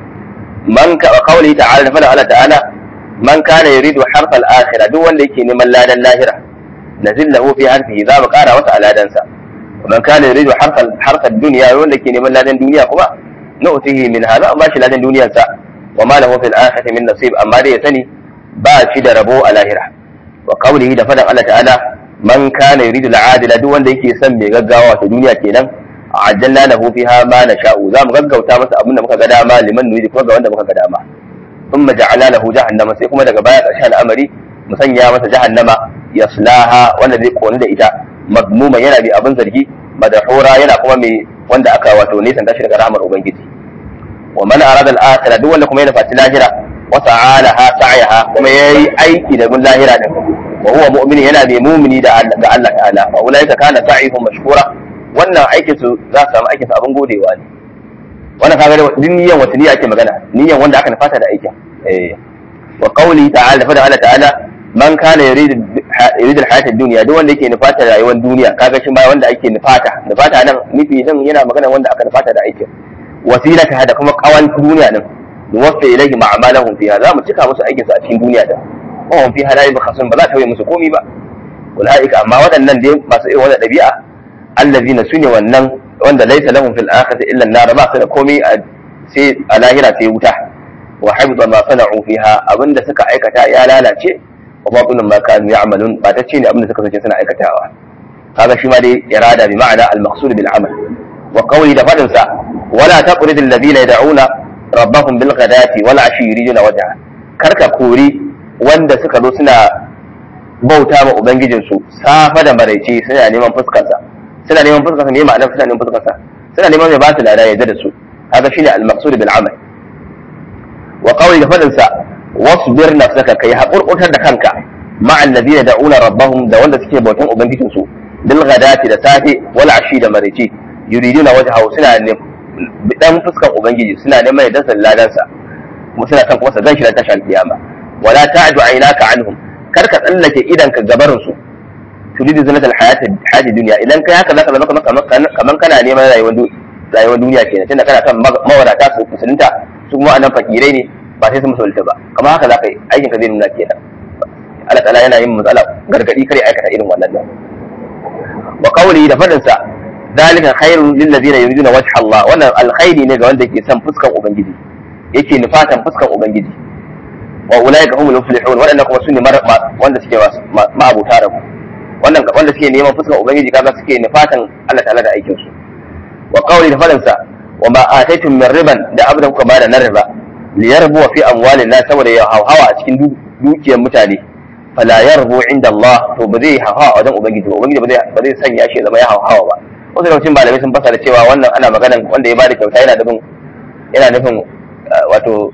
man ka qawli ta'ala da fada Allah ta'ala man kana yuridu harfal akhirah duk wanda yake neman ladan lahira nazil lahu fi harfihi za mu kara masa aladansa man kana yuridu harfal harfal dunya wanda yake neman ladan duniya kuma nu'tihi min hadha ba shi ladan duniyarsa wa ma lahu fil akhirati min nasib amma dai ya sani ba shi da rabo a lahira wa qawlihi da fadan Allah ta'ala man kana yuridu al'adila duk wanda yake son mai gaggawa ta duniya kenan ajjalna lahu fiha ma nasha'u za mu gaggauta masa abin da muka ga dama liman nuri kuma ga wanda muka ga dama thumma ja'alna lahu jahannama sai kuma daga baya ƙarshen al'amari mu sanya masa jahannama yaslaha wanda zai koni da ita madmuma yana bi abin zargi madahura yana kuma mai wanda aka wato nisan tashi daga rahmar ubangiji wa man arada al-akhirah duk wanda kuma yana fati lahira wa ta'alaha sa'yaha kuma yayi aiki da gun lahira din wa huwa mu'min yana mai mu'mini da ga Allah ta'ala wa ulaika kana sa'ihum mashkura wannan aikin su za su samu aikin su abin godewa ne wannan kaga duk niyan wata niyya ake magana niyan wanda aka nufata da aikin eh wa qawli ta'ala fa Allah ta'ala man kana yuridu yuridu al-hayata ad-dunya duk wanda yake nufata rayuwar duniya kaga shi ma wanda ake nufata nufata nan nufi din yana magana wanda aka nufata da aikin wasilata da kuma kawan duniya din nuwaffi ilayhi ma'amalahum fiha za mu cika musu aikin su a cikin duniya din wa hum fiha la yabkhasun ba za ta yi musu komi ba ulaika amma waɗannan dai masu irin wannan ɗabi'a allazina sune wannan wanda laysa lahum fil akhirati illa an-nar ba su da komai sai a lahira sai wuta wa habita ma sana'u fiha abinda suka aikata ya lalace wa batilun ma kanu ya'malun ba ta ce ne abinda suka sace suna aikatawa kaga shi ma dai irada bi ma'ana al-maqsud bil amal wa qawli da fadin sa wala taqrid alladhina yad'una rabbahum bil ghadati wal ashi yuriduna wajha karka kori wanda suka zo suna bauta ma ubangijinsu safa da maraice suna neman fuskarsa suna neman fuskarsa ne ma'anar suna neman fuskarsa suna neman mai ba su lada ya da su haka shine al-maqsud bil amal wa qawli da fadin sa wasbir nafsaka kai hakurkutar da kanka ma alladhina da'una rabbahum da wanda suke bautan ubangijin su bil ghadati da safe wal ashi da maraice yuriduna wajhahu suna ne dan fuskan ubangiji suna neman ya dasa ladan sa kuma suna kan kuma sa zan shi tashi al-qiyama wala ta'du aynaka anhum kar ka tsallake idan ka gabarin su turidu zinatal hayati hayati duniya idan kai haka zaka zama kaman kana neman rayuwar rayuwar duniya kenan tunda kana son mawadata su musulunta su kuma anan fakirai ne ba sai su musulunta ba kamar haka zaka yi aikin ka zai nuna kenan Allah ta'ala yana yin matsala gargadi kare aikata irin wannan nan wa qawli da fadin sa zalika khairun lil ladina yuriduna wajha Allah wannan alkhairi ne ga wanda yake son fuskan ubangiji yake nufatan fuskan ubangiji wa ulaika humul muflihun wadannan kuma sune wanda suke ma'abuta rabu wannan wanda suke neman fuskar ubangiji kaga suke nufatan Allah ta'ala da aikin su wa qawli da fadansa wa ma ataitum min riban da abdan kuka bada na riba li yarbu fi amwalin nas saboda ya hawa a cikin dukiyar mutane fala yarbu inda Allah to ba zai hawa a wajen ubangiji ba ubangiji ba zai ba zai sanya shi zama ya hawa ba wasu lokacin malamai sun fasara cewa wannan ana maganan wanda ya bada kyauta yana nufin yana nufin wato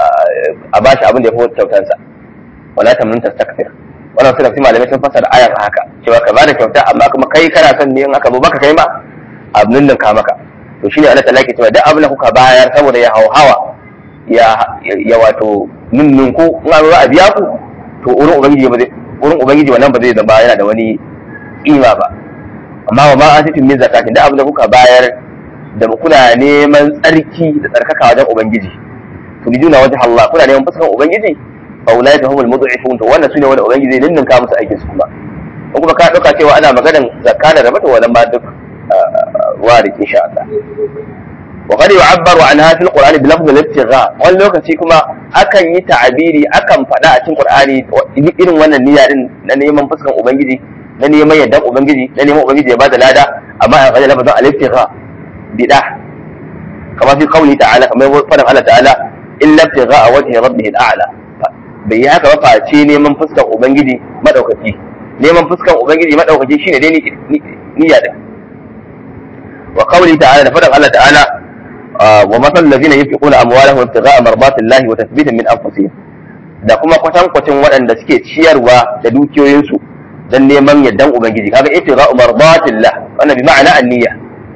a bashi abin da ya fi kyautansa wala tamnun tastakbir wannan suna fi malamai sun fasara ayan haka cewa ka bada kyauta amma kuma kai kana son ne in aka zo baka kai ma abin nan ka maka to shine Allah ta'ala ke cewa duk abin da kuka bayar saboda ya hauhawa ya ya wato nunnunku in an zo a biya ku to wurin ubangiji ba zai wurin ubangiji wannan ba zai zama yana da wani kima ba amma wa ma atitum min zakatin da abin da kuka bayar da kuna neman tsarki da tsarkaka wajen ubangiji turiduna wajh Allah kuna neman fuskan ubangiji fa ulaika humul mud'ifun to wannan sune wanda ubangiji zai ninninka musu aikin su kuma in kuma ka dauka cewa ana maganan zakka da rabata wannan ma duk wari insha Allah wa qad yu'abbaru anha fil qur'ani bi lafdh al-ibtigha wani lokaci kuma akan yi ta'abiri akan faɗa a cikin qur'ani irin wannan niyya din na neman fuskan ubangiji na neman yaddan ubangiji na neman ubangiji ya bada lada amma a faɗa lafazin al-ibtigha bid'a kama fi qawli ta'ala kamar faɗin Allah ta'ala illa ibtigha wajhi rabbih al-a'la bai yi haka ba face neman fuskan ubangiji madaukaki neman fuskan ubangiji madaukaki shine dai niyya din wa qawli ta'ala da faɗin Allah ta'ala wa masal ladina yunfiquna amwalahum ibtigha'a mardatillahi wa tathbitan min anfusihim da kuma kwatankwacin waɗanda suke ciyarwa da dukiyoyinsu dan neman yardan ubangiji kaga ibtigha'u mardatillah wannan bi ma'ana an-niyya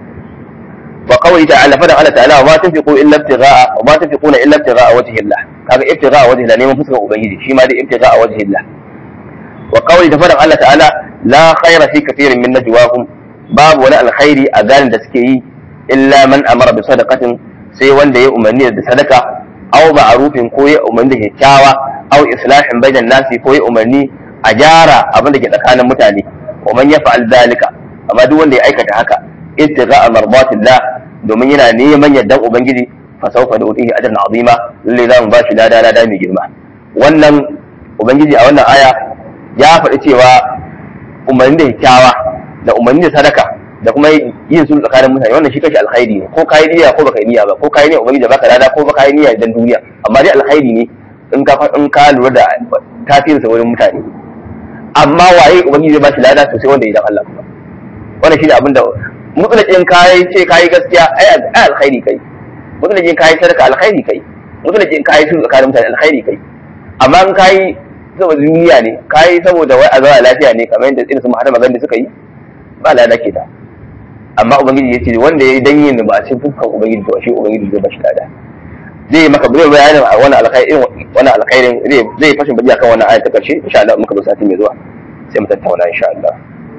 wa qawli ta'ala fadan Allah ta'ala wa ma tunfiqu illa ibtigha'a wa ma tunfiquna illa ibtigha'a wajhillah kaga ibtigha'a wajhillah neman fuskar ubangiji shi ma dai ibtigha'a wajhillah wa qawli da fadan Allah ta'ala la khayra fi kathirin min najwahum babu wani alkhairi a ganin da suke yi illa man amara bi sadaqatin sai wanda ya umarni da sadaka aw ma'rufin ko ya umarni da kyakkyawa aw islahin bainan nasi ko ya umarni a gyara abin da ke tsakanin mutane wa man yaf'al zalika amma duk wanda ya aikata haka ittiqa mardatillah domin yana neman yardan ubangiji fa sawfa nu'tihi ajran azima lalle za mu ba shi lada lada mai girma wannan ubangiji a wannan aya ya faɗi cewa umarni da kyakkyawa da umarni da sadaka da kuma yin sulhu tsakanin mutane wannan shi kashi alkhairi ne ko kai niyya ko baka yi niyya ba ko kai niyya ubangiji baka lada ko baka yi niyya dan duniya amma dai alkhairi ne in ka in ka lura da tasirinsa wurin mutane amma waye ubangiji zai ba shi lada sosai wanda idan Allah kuma wannan shine abin da mutsulakin kai ce kai gaskiya ai alkhairi kai mutsulakin kai sadaka alkhairi kai mutsulakin kai sulhu tsakanin mutane alkhairi kai amma in kai saboda duniya ne kai saboda wai a zauna lafiya ne kamar yadda irin su Muhammad Magandi suka yi ba lada ke da amma ubangiji ya ce wanda ya yi dan yin ba a cikin fuskan ubangiji to shi ubangiji zai ba shi lada zai maka zai bayanin a wani alkhairin wani alkhairin zai zai fashin baji akan wannan ayat ta karshe insha Allah muka zo sati mai zuwa sai mu tattauna insha Allah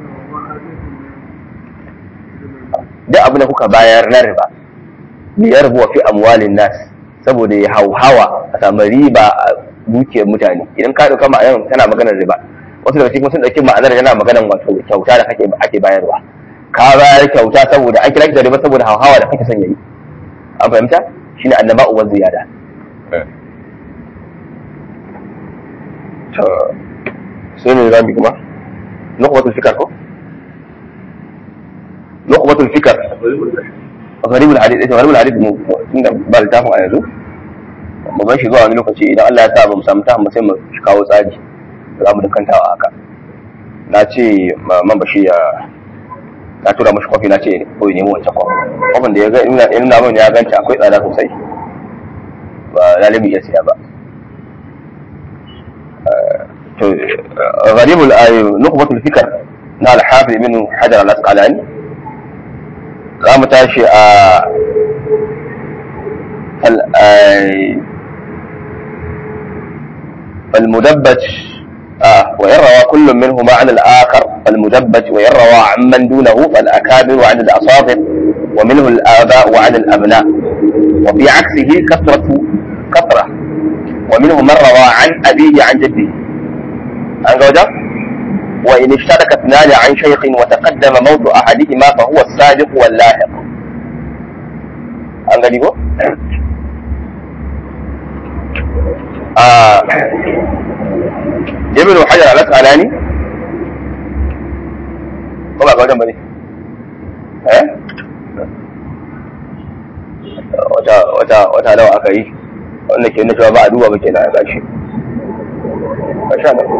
duk abin da kuka bayar na riba li yarbu fi amwalin nas saboda ya hauhawa a samu riba a dukiyar mutane idan ka dauka ma'anar tana maganar riba wasu daga cikin sun dauki ma'anar yana maganar wato kyauta da kake ake bayarwa ka bayar kyauta saboda an kira ki da riba saboda hauhawa da kake son yayi an fahimta shine annaba uwan ziyada to sai ne zamu kuma nuqbatul fikr ko nuqbatul fikr gharibul hadith ita gharibul hadith mu inda ba littafin a yanzu mu bar shi zuwa wani lokaci idan Allah ya sa ba mu samu ta sai mu kawo tsari za mu dukantawa haka na ce man bashi ya na tura mashi kwafi na ce ko ya nemi wancan kwafi kwafin da ya ga ina ina mun ya ganta akwai tsada sosai ba lalibi ya siya ba to gharibul nuqbatul fikr na al-hafiz ibn hajar al-asqalani za mu tashi a فالمدبج آه وإن روى كل منهما عن الآخر فالمدبج وإن روى عمن دونه فالأكابر عن الأصابر ومنه الآباء وعن الأبناء وفي عكسه كثرة كثرة ومنه من روى عن أبيه عن جده عن جوجة وإن اشترك اثنان عن شيخ وتقدم موت أحدهما فهو السابق واللاحق عن قريبه آه ibn hajar al-asqalani ko ba ga wajen bane eh wata wata wata nawa aka yi wanda ke nuna cewa ba a duba ba kenan a gashi masha Allah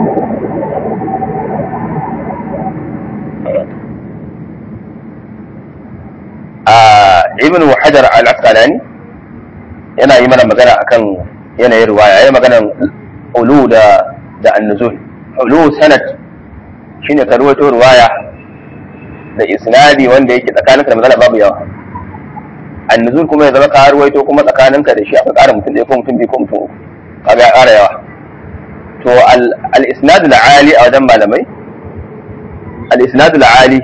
a ibn hajar al-asqalani yana yi mana magana akan yanayin ruwaya yayin maganan ulu da da annuzul ulu sanad shine ka ruwaito ruwaya da isnadi wanda yake tsakaninka da matsala babu yawa annuzul kuma ya zama ka ruwaito kuma tsakaninka da shi aka ƙara mutum ɗaya ko mutum biyu ko mutum uku kaga ya ƙara yawa to al isnad al ali a wajen malamai al isnad al ali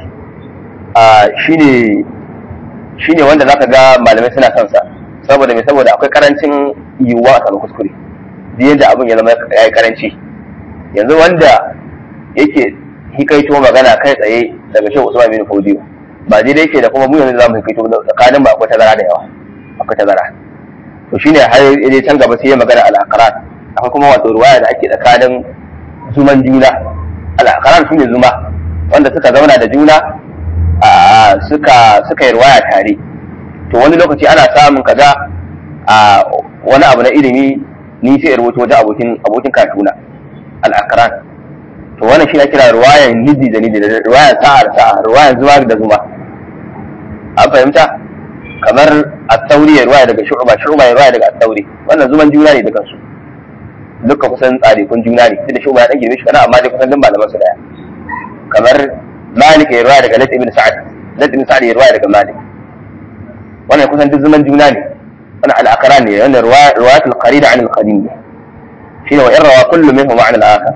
shine shine wanda zaka ga malamai suna son sa saboda me saboda akwai karancin yiwuwa a samu kuskure duk yadda abin ya zama ya yi karanci yanzu wanda yake hikaito magana kai tsaye daga shehu usman bin fodiyo ba dai yake da kuma mu yanzu zamu hikaito tsakanin ba akwai tazara da yawa akwai tazara to shine har yaje can gaba sai ya magana al-aqran akwai kuma wato ruwaya da ake tsakanin zuman juna al-aqran shine zuma wanda suka zauna da juna a suka suka yi ruwaya tare to wani lokaci ana samun kaza a wani abu na ilimi ni sai rubuta wajen abokin abokin katuna al-aqran to wannan shi kira ruwayan nidi da nidi da ruwayan sa'a da sa'a ruwayan zuma da zuma an fahimta kamar at-tauri ya ruwaya daga shu'ba shu'ba ya ruwaya daga at-tauri wannan zuman juna ne dukan su duka kusan tsare kun juna ne sai da shu'ba ya dan girme shi kana amma dai kusan din malaman su daya kamar malik ya ruwaya daga lat ibn sa'ad lat ibn sa'ad ya ruwaya daga malik wannan kusan duk zuman juna ne wannan al-aqran ne wannan riwayat al-qarina an al-qadim shine wa in rawa kullu minhum an al-akhar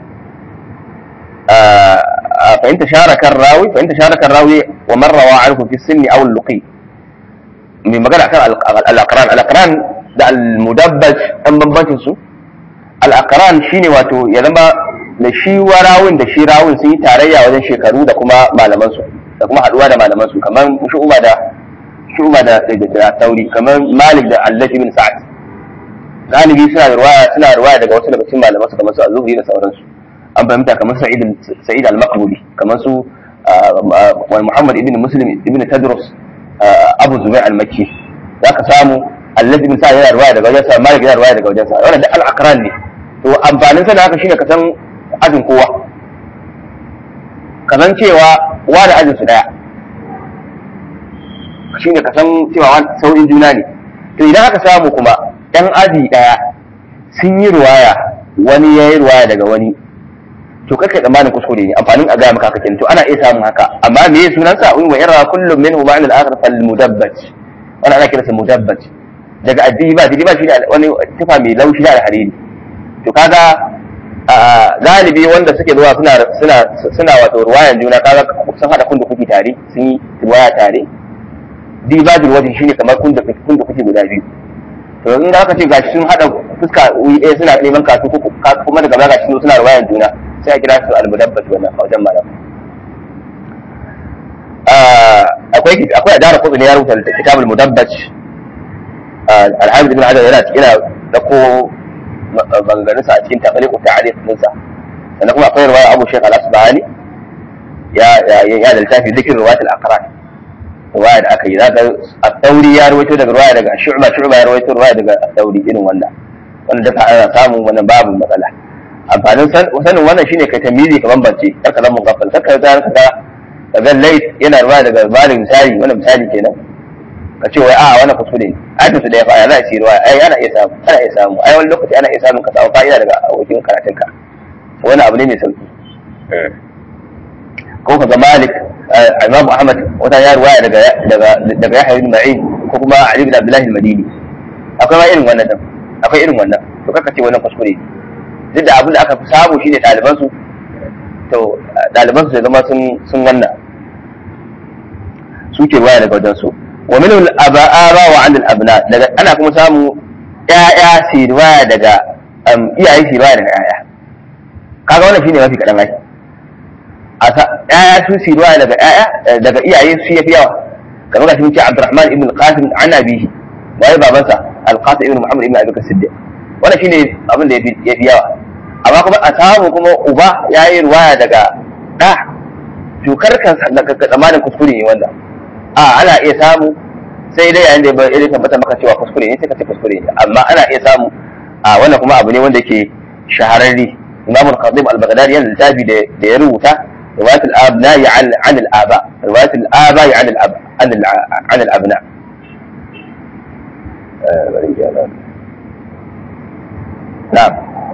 فإن تشارك الراوي فإن تشارك الراوي ومن روى عنه في السن أو اللقي mai magana kan al-aqran al-aqran da al-mudabbaj an bambancin su al-aqran shine wato ya zama da shi warawun da shi rawun sun yi tarayya wajen shekaru da kuma malaman su da kuma haduwa da malaman su kamar shu'ba da shu'ba da da tauri kamar malik da allah ibn sa'ad galibi suna da ruwaya suna ruwaya daga wasu daga cikin malaman su kamar su az-zuhri da sauransu an fahimta kamar sa'id sa'id al-maqbuli kamar su muhammad ibn muslim ibn tadrus abu zubair al-makki zaka samu allah ibn sa'ad yana ruwaya daga wajensa malik yana ruwaya daga wajensa wannan da al-aqran ne to amfanin sa da haka shine ka san ajin kowa ka san cewa wa da ajin su daya shine ka san cewa saurin juna ne to idan aka samu kuma ɗan aji ɗaya sun yi ruwaya wani ya yi ruwaya daga wani to kai tsammanin kuskure ne amfanin a gaya maka haka kenan to ana iya samun haka amma me ya sunan sa wa yara kullum minhu ma'an al-akhar fal mudabbat wani ana kiransa mudabbat daga addiba addiba shi wani tufa mai laushi da alhariri to kaga galibi wanda suke zuwa suna suna suna wato ruwayan juna kaga sun hada kun da kuke tare sun yi ruwaya tare dibajin wajen shine kamar kun da kun da kuke guda biyu to in da aka ce gashi sun hada fuska wuri ɗaya suna neman kasu kuma daga baya gashi suna ruwayan juna sai a kira su al-mudabbat wannan a wajen malam akwai akwai adara kudu ne ya rubuta kitabul mudabbat al-hamid ibn hajar yana yana da ko maganganunsa a cikin taɓaliku ta alif ɗinsa sannan kuma akwai ruwaya abu shekh al-asbahani ya ya da littafi zikin ruwayat al-aqran ruwaya da aka yi za ka at-tauri ya rawaito daga ruwaya daga shu'ba shu'ba ya rawaito ruwaya daga at-tauri irin wannan wannan duka ana samun wannan babu matsala amfanin sanin wannan shine kai tamizi ka bambance kar ka zama gafal kar ka ga ka ga lait yana ruwaya daga malin misali wannan misali kenan ka ce wai a wannan kuskure ne ai to da ya fara za a ci ruwa ai ana iya samu ana iya samu ai wani lokaci ana iya samun ka samu fa'ida daga abokin karatun ka wani abu ne mai sauki ko ka ga Malik Imam Ahmad wata ya ruwaya daga daga daga Yahya ibn Ma'in ko kuma Ali ibn Abdullah al-Madini akwai ma irin wannan din akwai irin wannan to kaka ce wannan kuskure duk da abin da aka fi samu shine ɗaliban su to ɗaliban su zama sun sun wannan suke ruwaya daga wajen su wa min al-aba'a wa 'an al-abna daga ana kuma samu ƴaƴa su riwaya daga iyaye su riwaya daga ƴaƴa kaga wannan shine mafi kadan ai a ƴaƴa su su riwaya daga ƴaƴa daga iyaye su yafi yawa kamar gashi muke Abdurrahman ibn al-Qasim an abihi wai babansa al-Qasim ibn Muhammad ibn Abi Bakr Siddiq wannan shine abin da yafi yafi yawa amma kuma a samu kuma uba yayi riwaya daga da to karkan tsammanin kuskure ne wanda a ana iya samu sai dai yayin da ya tabbata maka cewa kuskure ne sai ka ce kuskure ne amma ana iya samu a wannan kuma abu ne wanda ke shahararre Imam al-Khatib al-Baghdadi yana littafi da ya rubuta riwayat al-abna an an al-aba riwayat al-aba an al-ab an an al-abna na'am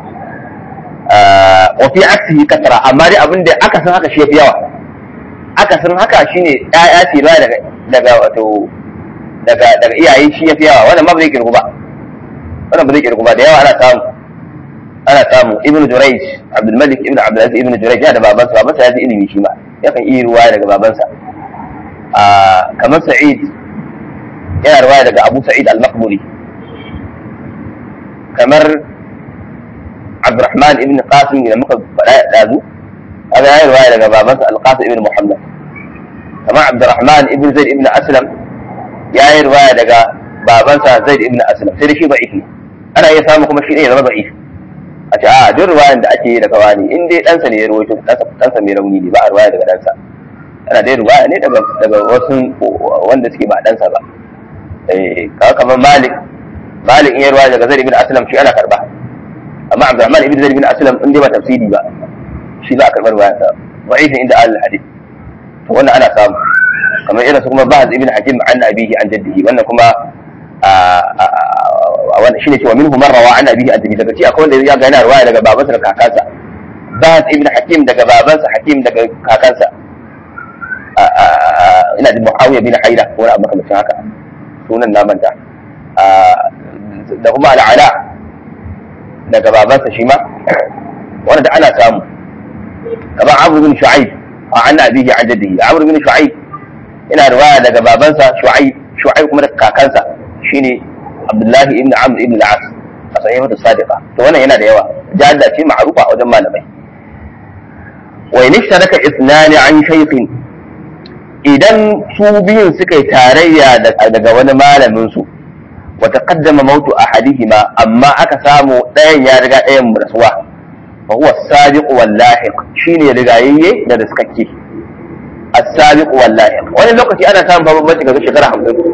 wa fi aksihi kasra amma dai abin da aka san haka shi yafi yawa aka san haka shine ƴaƴa ce ba daga daga wato daga daga iyaye shi yafi yawa wannan ma ba zai kirgu ba wannan ba zai kirgu ba da yawa ana samu ana samu ibnu jurayj abdul malik ibnu abdul aziz ibnu jurayj ya da babansa babansa ya ji ilimi shi ma yakan iya ruwaya daga babansa a kamar sa'id yana ruwaya daga abu sa'id al-maqburi kamar abdurrahman ibn qasim da muka faɗa ɗazu هذا هي رواية لك بابنس القاسم ابن محمد كما عبد الرحمن ابن زيد ابن أسلم يا هي رواية لك بابنس زيد ابن أسلم سيدي شيء ضعيف أنا هي سامكم شيء إيه ضعيف أتى آه دور رواية da ake da kawani in dai ɗansa ne ya rawaito ɗansa mai rauni ne ba a ruwaya daga ɗansa ana dai ruwaya ne daga daga wasu wanda suke ba ɗansa ba eh kaga kamar Malik Malik in ya ruwaya daga Zaid ibn Aslam shi ana karba amma Abdurrahman ibn Zaid ibn Aslam in dai ba tafsiri ba shi za a karɓar bayansa da'ifin inda ahlul hadith to wannan ana samu kamar irin su kuma ba'd ibn hakim an abihi an jaddihi wannan kuma wannan shine cewa minhu man rawa an abihi an jaddihi daga ci akwai wanda ya ga yana riwaya daga babansa da kakansa ba'd ibn hakim daga babansa hakim daga kakansa ina da muawiya bin haida ko wani abu kamar haka sunan na manta da kuma al'ala daga babansa shi ma wanda ana samu kamar Amr bin Shu'aib a an abihi an jaddihi Amr bin Shu'aib ina riwaya daga babansa Shu'aib shu'aib kuma daga kakansa shine abdullahi ibn amr ibn al-as a sahihatu sadiqa to wannan yana da yawa jadda ce ma'rufa a wajen malamai wa in ishtaraka ithnani an shaykhin idan su biyun suka yi tarayya daga wani malamin su wa taqaddama mautu ahadihima amma aka samu ɗayan ya riga ɗayan rasuwa fa huwa as-sabiq wal lahiq shine rigayayye da riskakke as-sabiq wal lahiq wani lokaci ana samun bambanci ga shekara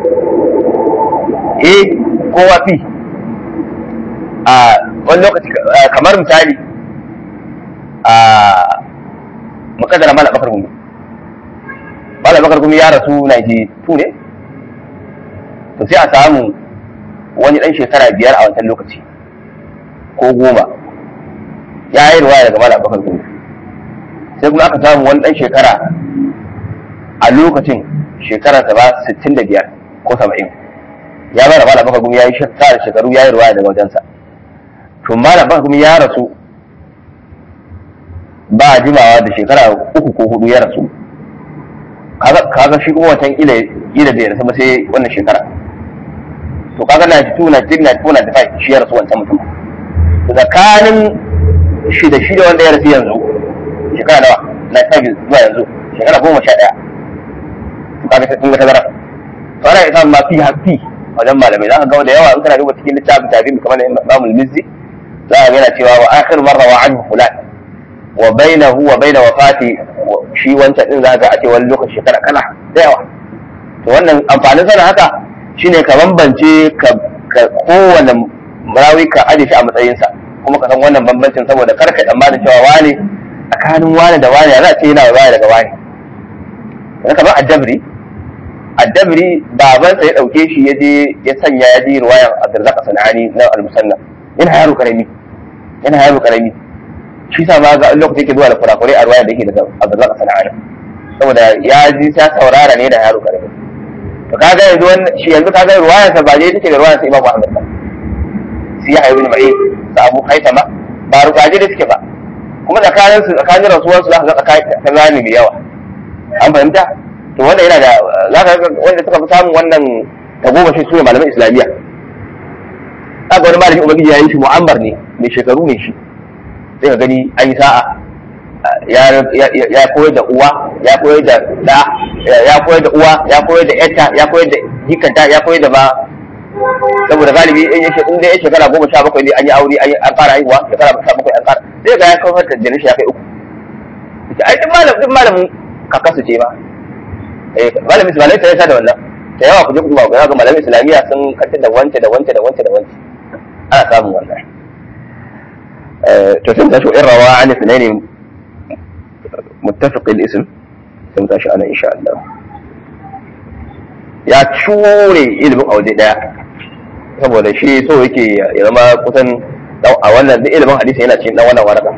50 eh kowa fi a wani lokaci kamar misali a makadara mala bakar gumi mala bakar gumi ya rasu 92 ne to sai a samu wani dan shekara biyar a wancan lokaci ko goma ya yi ruwaya daga mala bakar gumi sai kuma aka samu wani dan shekara a lokacin shekararsa ba 65 ko 70 ya bada mala bakar gumi ya yi shekara shekaru ya yi ruwaya daga wajensa to mala bakar gumi ya rasu ba jimawa da shekara uku ko hudu ya rasu kaga shi kuma wancan ila ila bai rasu ba sai wannan shekara to kaga na ji tuna jin na tuna da fai shi ya rasu wancan mutum tsakanin shi da shi da wanda ya rasu yanzu shekara nawa na ta zuwa yanzu shekara goma sha ɗaya to kaga sai kun ga tazara to ana isa ma fi hafi wajen malamai za ka ga da yawa in kana duba cikin littafin tabi'in kamar Imam Mizzi za ka ga yana cewa wa akhir marra wa anhu fulan wa bainahu wa baina wafati shi wancan din za ga a ce wani lokaci shekara kana da yawa to wannan amfanin sana haka shine ka bambance ka kowane marawi ka aje shi a matsayinsa kuma ka san wannan bambancin saboda kar ka tsammanin cewa wane tsakanin wane da wane za a ce yana baya daga wane yanzu kamar addabri addabri babansa ya dauke shi ya je ya sanya ya je ruwayan abdurrazzaq sanani na al-musannaf yana yaro karami yana yaro karami shi sa ma ga lokacin yake zuwa da kurakurai a ruwaya da yake daga Abdullah Sana'ani saboda ya ji ta saurara ne da yaro karami to kaga yanzu wannan shi yanzu kaga ruwayar sa ba je take da ruwayar sa Imam Ahmad ba sai ya ibn Ma'in da Abu Haitama ba rukaje da suke ba kuma tsakanin su tsakanin rasuwar su za ka ga tsakanin tazani mai yawa an fahimta to wannan yana da za ka ga wanda suka fi samun wannan tagomashi su ne malaman islamiyya kaga wani malamin ubangiji ya yi shi mu'ammar ne mai shekaru ne shi sai ka gani an yi sa'a ya koyar da uwa ya koyar da da ya koyar da uwa ya koyar da yarta ya koyar da jikanta ya koyar da ba saboda galibi in ya in dai shekara goma sha bakwai ne an yi aure an fara haihuwa shekara sha bakwai an fara sai ga ya kawar da jinin ya kai uku ai duk malam duk malamin kakasu ce ba eh malamin su malai sai ya da wannan da yawa ku je ku ba ga malamin islamiyya sun kantar da wance da wance da wance da wance ana samun wannan to sai tashi in rawa an sunaini muttafiq al-ism sai tashi ana insha Allah ya cure ilimin a waje daya saboda shi so yake ya zama kusan a wannan duk ilimin hadisi yana cikin dan wannan waraka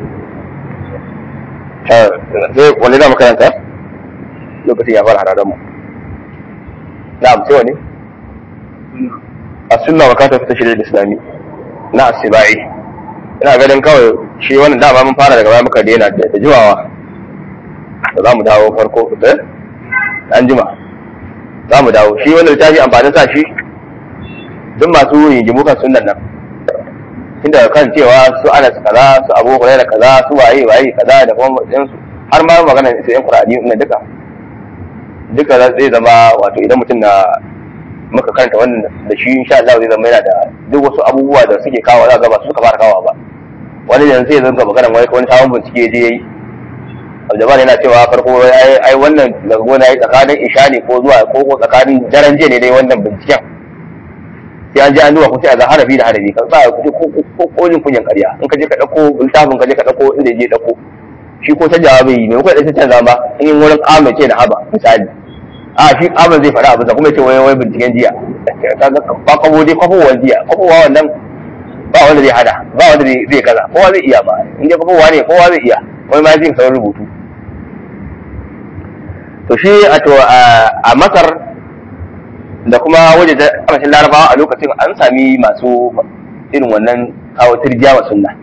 sai wani da makaranta lokacin ya fara hararan mu na'am sai wani as-sunna wa kata fi tashri' al-islami na as-sibai ina ganin kawai shi wannan dama mun fara daga baya muka daina da jiwawa da za mu dawo farko da an jima za mu dawo shi wannan littafi amfanin sa shi duk masu rigimu kan sunan nan inda kan cewa su ana su kaza su abu da kaza su waye waye kaza da kuma matsayin su har ma magana su yan qur'ani na duka duka zai zama wato idan mutum na muka karanta wannan da shi insha Allah zai zama yana da duk wasu abubuwa da suke kawo za ga ba su suka fara kawo ba wani yanzu sai zanga magana wai wani sabon bincike je yayi Abdullah yana cewa farko ai wannan daga gona yayi tsakanin isha ne ko zuwa ko ko tsakanin daren jiya ne dai wannan binciken sai an je an duba ko sai a ga harafi da harafi kan sa ku ko ko ko jin kunyan ƙarya in ka je ka dauko littafin ka je ka dauko inda je dauko shi ko canjawa bai yi ne ko da sai canza ba in wurin kama ce da haba misali a shi kama zai faɗa abu da kuma ce wai wai binciken jiya kaga ba kwabo dai kwafowar jiya kwafowa wannan ba wanda zai hada ba wanda zai kaza kowa zai iya ba in dai kwafowa ne kowa zai iya wani ma zai sauran rubutu to shi a to a masar da kuma waje da kasashen larabawa a lokacin an sami masu irin wannan kawo tirjiya wa sunna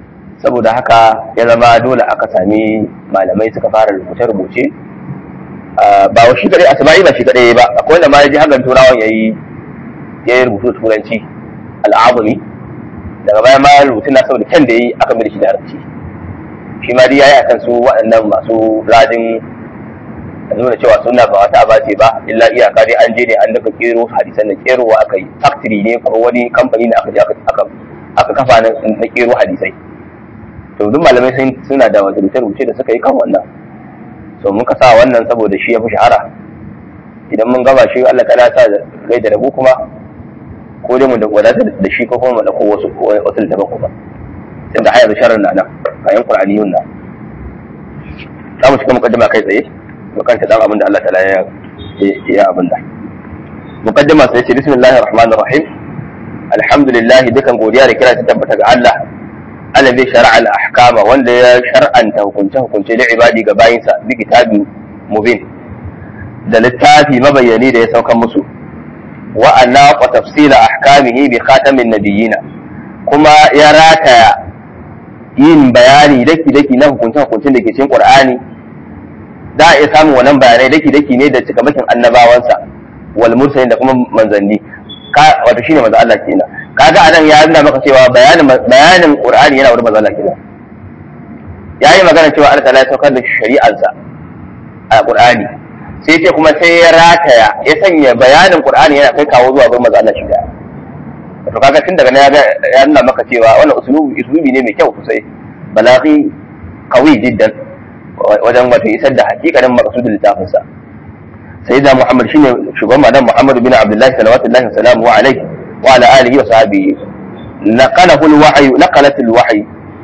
saboda haka ya zama dole aka sami malamai suka fara rubuce-rubuce ba wa shi kadai asma'i ba shi kadai ba akwai wanda ma ya ji hakan turawan yayi ya yi rubutu turanci al'azumi daga baya ma rubutun na saboda kyan da yi aka mai shi da arabci shi ma dai yayi akan su waɗannan masu rajin nuna cewa suna ba wata abace ba illa iyaka dai an je ne an daga kero hadisan da kerowa aka yi factory ne ko wani kamfani da aka je aka aka kafa na kero hadisai to duk malamai suna da wata rubuce da suka yi kan wannan so muka sa wannan saboda shi ya fi shahara idan mun gaba shi Allah ta'ala sa rai da rabu kuma ko dai mu da wadata da shi ko kuma mu da ko wasu wasu da ku ba sai da hayar sharar na nan kayan qur'aniyun na za mu shiga mukaddima kai tsaye mu kanta dan abin da Allah ta'ala ya ya abin da mukaddima sai ce bismillahir rahmanir rahim alhamdulillah dukan godiya da kira ta tabbata ga Allah alladhi shar'a al-ahkama wanda ya shar'anta hukunce hukunce da ibadi ga bayinsa bi kitabin mubin da littafi mabayyani da ya saukan musu wa anaqa tafsila ahkamihi bi khatamin nabiyina kuma ya rataya yin bayani daki daki na hukunce hukuncin da ke cikin qur'ani za a iya samun wannan bayanai daki daki ne da cikamakin annabawansa wal mursalin da kuma manzanni wato shine manzo Allah kenan kaga anan ya nuna maka cewa bayanin bayanin Qur'ani yana wurin manzo Allah kenan yayi magana cewa Allah ta'ala ya saukar da shari'arsa a Qur'ani sai ce kuma sai ya rataya ya sanya bayanin Qur'ani yana kai kawo zuwa gurin manzo Allah shi da to kaga tun daga nan ya nuna maka cewa wannan usulubi usulubi ne mai kyau sosai balaghi qawi jiddan wajen wato isar da hakikanin maqsudul littafinsa sayyidina Muhammad shine shugaban madan Muhammad bin Abdullah sallallahu alaihi wasallam wa alaihi وعلى آله وصحبه نقله الوحي نقلت الوحي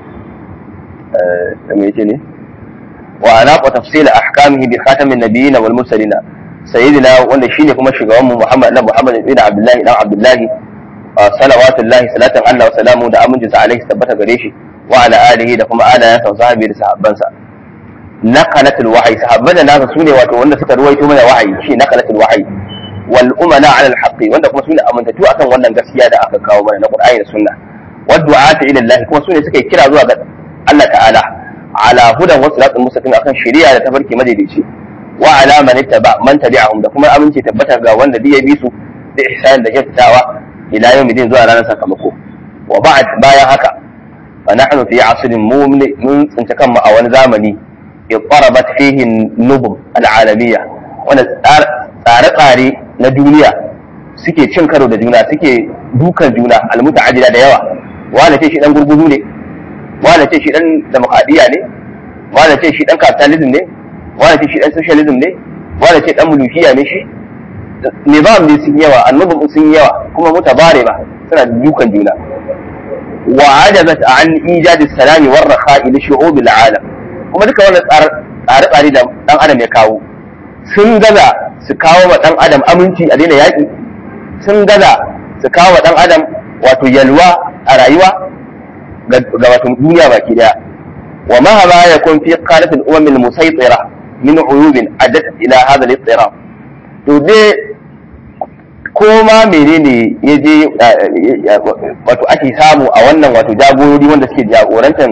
سميتني وأناق تفصيل أحكامه بخاتم النبيين والمرسلين سيدنا wanda shine kuma shugaban mu Muhammad na Muhammad bin Abdullah dan Abdullah salawatullahi salatan Allah wa salamu da aminci sa alaihi tabbata gare shi wa ala alihi da kuma alayansa wa sahabi da sahabbansa naqalatul wahyi sahabban da nasa sune wato wanda suka ruwaito mana wahayi shi naqalatul wahyi wal umana ala al haqqi wanda kuma sune amintatu akan wannan gaskiya da aka kawo mana na Qur'ani da Sunna wa du'ata ila Allah kuma sune suka kira zuwa ga Allah ta'ala ala hudan wa siratul mustaqim akan shari'a da tafarki madaidaici wa ala man ittaba man tabi'ahum da kuma aminci tabbatar ga wanda ya bi su da ihsan da kyautatawa ila yawmidin zuwa ranar sakamako wa ba'd bayan haka fa nahnu fi asrin mun tsinci kanmu a wani zamani ittarabat fihi nubum al'alamiyya wanda tsare-tsare na duniya suke cin karo da juna suke dukan juna almuta'addida da yawa wanda ce shi dan gurguzu ne wanda ce shi dan demokradiyya ne wanda ce shi dan capitalism ne wanda ce shi dan socialism ne wanda ce dan mulukiya ne shi nizam ne sun yawa annubun sun yawa kuma mutabare ba suna dukan juna wa ajazat an ijadi salami war rakha'i li shu'ub alam kuma duka wannan tsare-tsare da dan adam ya kawo sun gaza su kawo wa dan adam aminci a daina yaƙi sun gaza su kawo wa dan adam wato yalwa a rayuwa ga wato duniya baki daya wa mahama yakun fi qalatil umam al musaytira min uyubin addat ila hadha al ittirab to dai ko ma menene ya je wato ake samu a wannan wato jagorori wanda suke jagorantar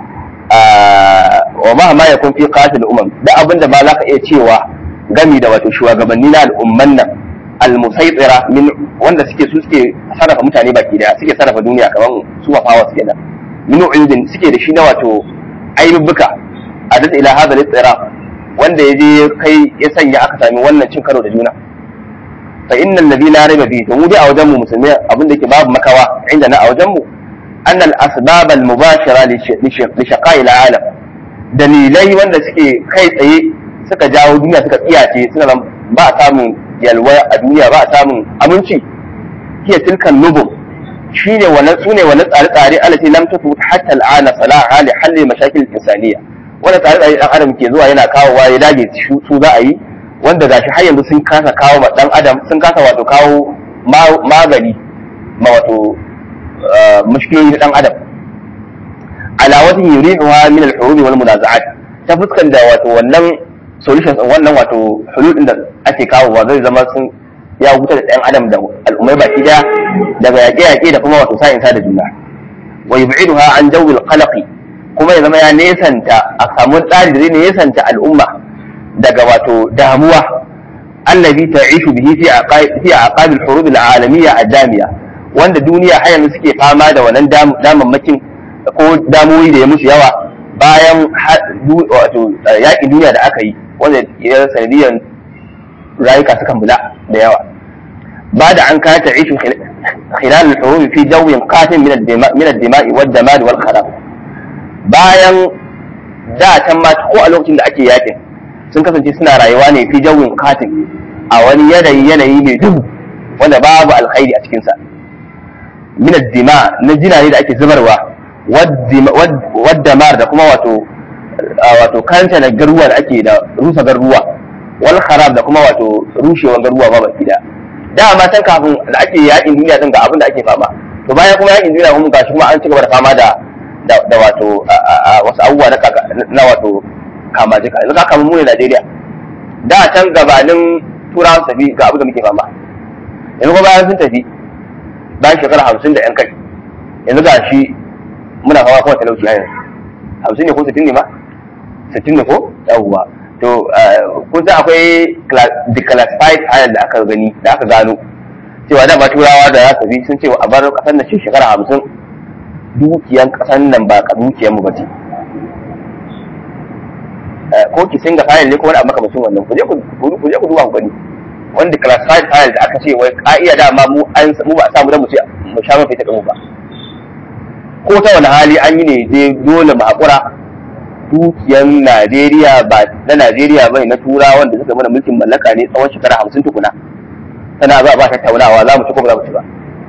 wa ma ma yakun fi qatil umam da abinda ma zaka iya cewa gami da wato shugabanni na al'umman nan al-musaytira min wanda suke su suke sarrafa mutane baki daya suke sarrafa duniya kaman su wafawa suke da min uyudin suke da shi na wato ayyubuka adat ila hadha al-ittira wanda yaje kai ya sanya aka sami wannan cin karo da juna fa innal ladhi la rayba fihi to mu dai a wajen mu musulmi abin da yake babu makawa inda na a wajen mu أن الأسباب المباشرة لشقاء العالم dalilai wanda suke kai tsaye suka jawo duniya suka tsiyace suna ba a samun yalwa a duniya ba a samun aminci hiya tilkan nubum shine wannan sune wannan tsare-tsare alati lam tafu hatta al'ana salaha li halli mashakil insaniya wannan tsare-tsare dan adam ke zuwa yana kawowa ya dage su za a yi wanda gashi har yanzu sun kasa kawo ma dan adam sun kasa wato kawo magani ma wato mushkiloli na dan adam ala wajen yurihuha min al-hurub wal munaza'at ta fuskan da wato wannan solutions wannan wato hulul din da ake kawo wa zai zama sun ya huta da ɗan adam da al'ummai baki daya daga yaƙe-yaƙe da kuma wato sa'in da juna wa yub'iduha an jawil qalaqi kuma ya zama ya nesanta a samu tsari da zai nesanta al'umma daga wato damuwa allazi ta'ishu bihi fi aqaid fi aqaid al-hurub al-alamiyya ad-damiya wanda duniya har yanzu suke fama da wannan damammakin ko damuwoyi da ya musu yawa bayan wato yaƙin duniya da aka yi wanda ya sanadiyar rayuka sukan bula da yawa ba da an kata ishu khilal al-hurub fi jawin qatin min ad-dima'i wad-damad wal kharab bayan da can ma ko a lokacin da ake yakin sun kasance suna rayuwa ne fi jawin qatin a wani yanayi yanayi mai duhu wanda babu alkhairi a cikin sa min ad-dima na jina ne da ake zubarwa wad-damar da kuma wato wato kanta na garuwa da ake da rusa garuwa wal kharab da kuma wato rushewar garuwa ba baki da dama can kafin da ake yakin duniya din ga abin da ake fama to bayan kuma yakin duniya kuma gashi kuma an ci gaba da fama da da wato wasu abubuwa na na wato kama jika yanzu ka kama mu ne Najeriya da can gabanin turawan tafi ga abin da muke fama yanzu kuma bayan sun tafi bayan shekara hamsin da yan kai yanzu ga shi muna fama kuma talauci a yanzu hamsin ne ko sittin ne ma sittin ne ko yawwa to kun san akwai declassified file da aka gani da aka gano cewa da ba turawa da za su bi sun ce a bar kasar nan shekara hamsin dukiyan kasar nan ba ka dukiyan mu ba ce ko ki singa file ne ko wani abu makamacin wannan ku je ku ku je ku duba ku gani wanda classified file da aka ce wai ka'ida dama mu an mu ba samu da mu ce mu sha mafi ta mu ba ko ta wani hali an yi ne dai dole mu haƙura dukiyan Najeriya ba na Najeriya bai na tura wanda suka mana mulkin mallaka ne tsawon shekara hamsin tukuna tana za a ba tattaunawa za mu ci ko ba za mu ci ba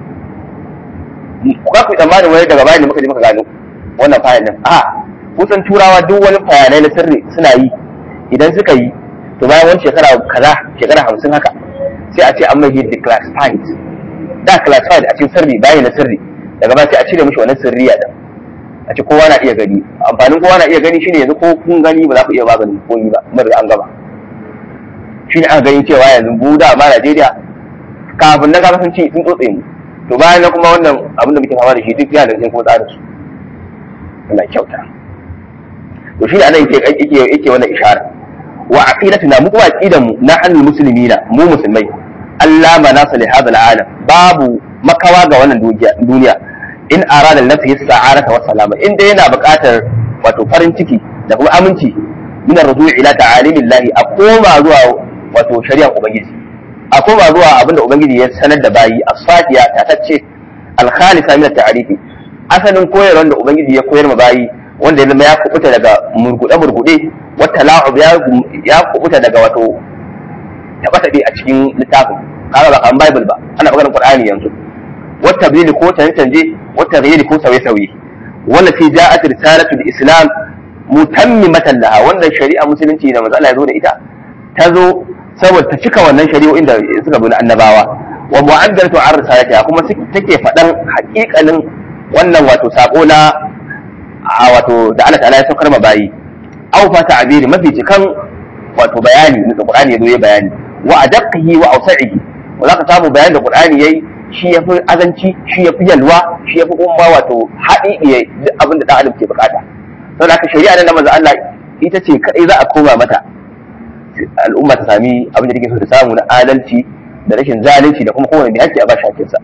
ku ku tsammanin wani daga bayan da muka je muka gano wannan fayil din a kusan turawa duk wani bayanai na sirri suna yi idan suka yi to bayan wani shekara kaza shekara hamsin haka sai a ce an mai declassified da classified a cikin sirri bayan na sirri daga baya sai a cire mishi wannan sirriya din a ce kowa na iya gani amfanin kowa na iya gani shine yanzu ko kun gani ba za ku iya maganin komi ba mun riga an gaba shine aka gani cewa yanzu mu da ma Najeriya kafin na kaga sun ci sun tsotse mu to bayan na kuma wannan abin da muke fama da shi duk yana da cikin kuma tsarin su Allah kyauta to shi ne anan yake yake yake wannan ishara wa aqidatuna mu kuma aqidan mu na annal muslimina mu musulmai Allah manasa li hadha alam babu makawa ga wannan duniya in arada nafsi sa'arata wa salama in dai yana buƙatar wato farin ciki da kuma aminci min ar-ruju' ila ta'alimillahi a koma zuwa wato shari'ar ubangiji a koma zuwa abinda ubangiji ya sanar da bayi as-safiya tatacce al-khalisa min at-ta'rifi asalin koyarwar da ubangiji ya koyar ma bayi wanda ya zama ya kubuta daga murgude murgude wata la'ub ya kubuta daga wato taɓa a cikin littafin kaga ba kan bible ba ana maganar qur'ani yanzu wata bil ko canje canje wata ghairi ko sauye sauye wanda fi ja'at risalatu al-islam mutammimatan laha wannan shari'a musulunci da manzo Allah ya zo da ita ta zo saboda ta cika wannan shari'o'in da suka bi na annabawa wa mu'addalatu an risalatiha kuma take faɗan haƙiƙanin wannan wato sako na wato da Allah ta'ala ya saukar ma bayi aw fa ta'biri mafi cikan wato bayani da Qur'ani ya zo ya bayani wa adaqqihi wa awsa'ihi wa zaka samu bayanin da Qur'ani yayi shi yafi azanci shi yafi yalwa shi yafi kuma wato haɗi duk abin da ɗan adam ke bukata saboda haka shari'a da manzo Allah ita ce kadai za a koma mata al'umma ta sami abin da take so ta samu na adalci da rashin zalunci da kuma kowane mai hakki a bashi hakkinsa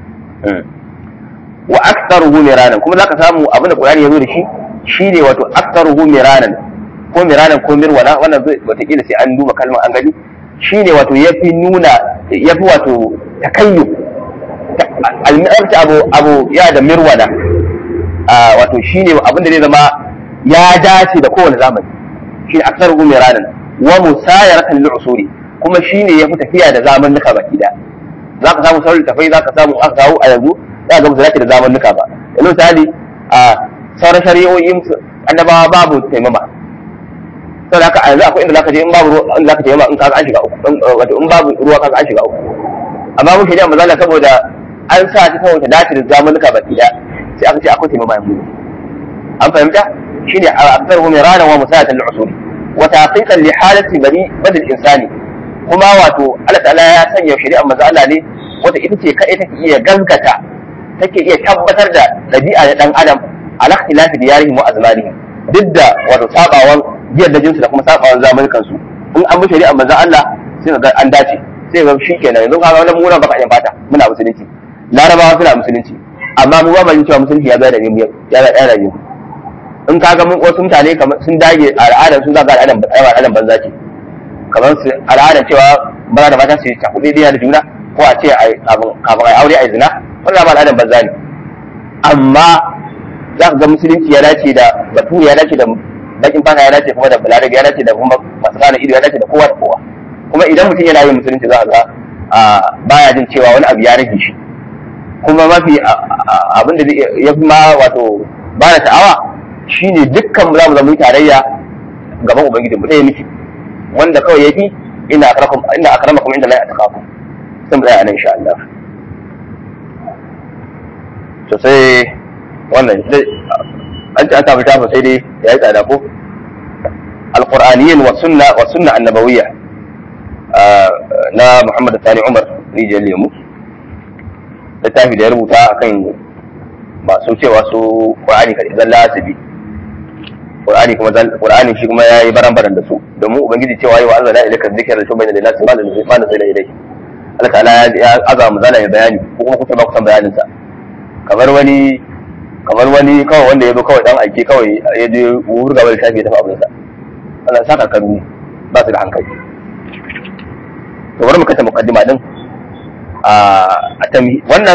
wa aktsaruhu miranan kuma zaka samu abin da Qur'ani ya zo da shi shine wato aktsaruhu miranan ko miranan ko mirwana wannan zai wataƙila sai an duba kalmar an gani shine wato yafi nuna yafi wato takayyu al-mir'ati abu abu ya da mirwana wato shine abin da zai zama ya dace da kowane zamani shine aktsaruhu miranan wa musayaratan lil usuli kuma shine yafi tafiya da zamanuka baki da zaka samu sauran tafai zaka samu aka kawo a yanzu za ga musu da zamanuka ba yanzu misali a sauran shari'o'in annabawa babu taimama saboda haka a yanzu akwai inda zaka je in babu ruwa in zaka taimama in kaga an shiga uku wato in babu ruwa kaga an shiga uku amma mun shari'a mazala saboda an sa ta saboda dace da zamanuka baki da sai aka ce akwai taimama yanzu an fahimta shine akthar hum irana wa musayatan al-usul wa taqiqan li halati bani badal insani kuma wato Allah ta'ala ya sanya shari'a manzo Allah ne wata ita ce kai take iya gaskata take iya tabbatar da ɗabi'a na ɗan adam ala ikhtilafi diyarihim wa azmanihim duk da wato sabawan jiyar da jinsu da kuma sabawan zamanukan su in in an bi shari'a manzon Allah sai ga an dace sai ga shi kenan yanzu kaga wannan muna baka yan fata muna musulunci larabawa suna musulunci amma mu ba mu cewa musulunci ya zai da mu ya zai da mu in kaga mun wasu mutane kamar sun dage al'adar su za ga al'adar al'adar banza ce kamar su al'adar cewa maza da mata su yi cakuɗe da juna ko a ce kafin a aure a zina wannan ba al'adar banza ne amma za ka ga musulunci ya dace da batu ya dace da bakin fata ya dace kuma da balarabe ya dace da kuma masu kana ido ya dace da kowa da kowa kuma idan mutum yana yin musulunci za a ga baya jin cewa wani abu ya rage shi kuma mafi abin da ya fi ma wato ba da ta'awa shine dukkan za mu zama tarayya gaban ubangiji mu ɗaya miki wanda kawai yafi ina akramakum inda akramakum inda la yataqakum sun tsaya nan insha Allah to sai wannan an ci an samu tafa sai dai yayi tsada ko alqur'aniyyin wa sunna wa sunna annabawiyya na Muhammad Sani Umar rijiyar lemu littafi da ya rubuta akan masu cewa su Qur'ani kadai zalla asibi Qur'ani kuma Qur'ani shi kuma yayi baran-baran da su domin ubangiji cewa yi wa Allah la ilaka dhikra la tubayna lin nas ma la ma la zai ilai Allah ta'ala ya azama zala ya bayani ko kuma kusa ba kusan bayanin sa kamar wani kamar wani kawai wanda ya zo kawai dan aike kawai ya je wurga wani tafi ya tafi abin sa Allah saka karu ba su da hankali to bari mu kanta muqaddima din a wannan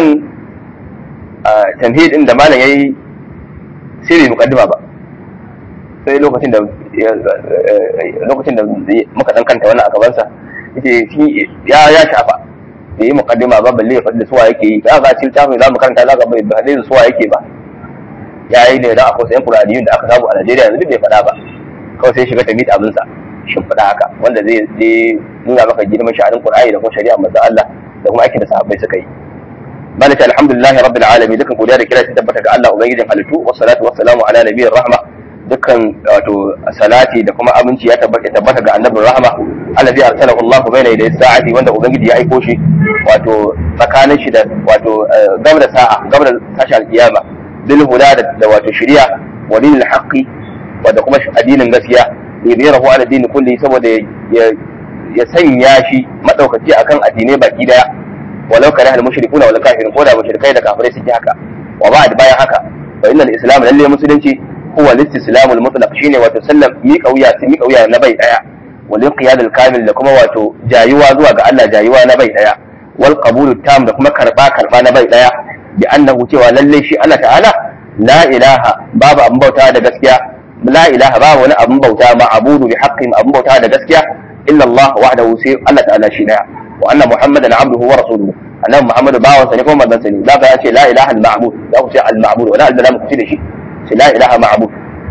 tamhid din da malam yayi sai bai muqaddima ba sai lokacin da lokacin da muka dan kanta wannan a gabansa yace shi ya ya shafa da yi muqaddima ba balle ya faɗi suwa yake yi za ka ci tafin za mu karanta za ka bai faɗi suwa yake ba ya yi ne da akwai sayan furadiyun da aka samu a Najeriya yanzu duk bai faɗa ba kawai sai shiga ta mita abinsa shin faɗa haka wanda zai zai nuna maka girman sha'anin Qur'ani da kuma shari'a manzon Allah da kuma aikin da sahabbai suka yi malaka alhamdulillahi rabbil alamin dukan godiya da kira ta tabbata ga Allah ubangijin halittu wassalatu wassalamu ala nabiyyir rahma dukkan wato salati da kuma aminci ya tabbata tabbata ga annabin rahma allazi arsalahu Allah bayna yaday sa'ati wanda ubangiji ya aiko shi wato tsakanin shi da wato gab da sa'a gab da tashi alkiyama bil huda da wato shari'a wa dinil haqqi wanda kuma addinin gaskiya yadirahu ala dini kulli saboda ya sanya shi madaukaki akan addinai baki daya walau kare al mushrikuna wal kafirun ko da mushrikai da kafirai suke haka wa ba'd bayan haka fa innal islam lalle musulunci huwa al-istislam al-mutlaq shine wato sallam mi kauya su mi kauya na bai daya wal inqiyad al-kamil da kuma wato jayuwa zuwa ga Allah jayuwa na bai daya wal qabul tam da kuma karba karba na bai daya bi annahu cewa lalle shi Allah ta'ala la ilaha babu abin bauta da gaskiya la ilaha babu wani abin bauta ma abudu bi haqqin abin bauta da gaskiya illa Allah wahdahu sai Allah ta'ala shi daya wa anna muhammadan abduhu wa rasuluhu annabi muhammadu bawansa ne kuma manzon sa ne zaka ya ce la ilaha al-ma'bud za ku ce al-ma'bud wala al-zalam ku ce da shi لا إله معبود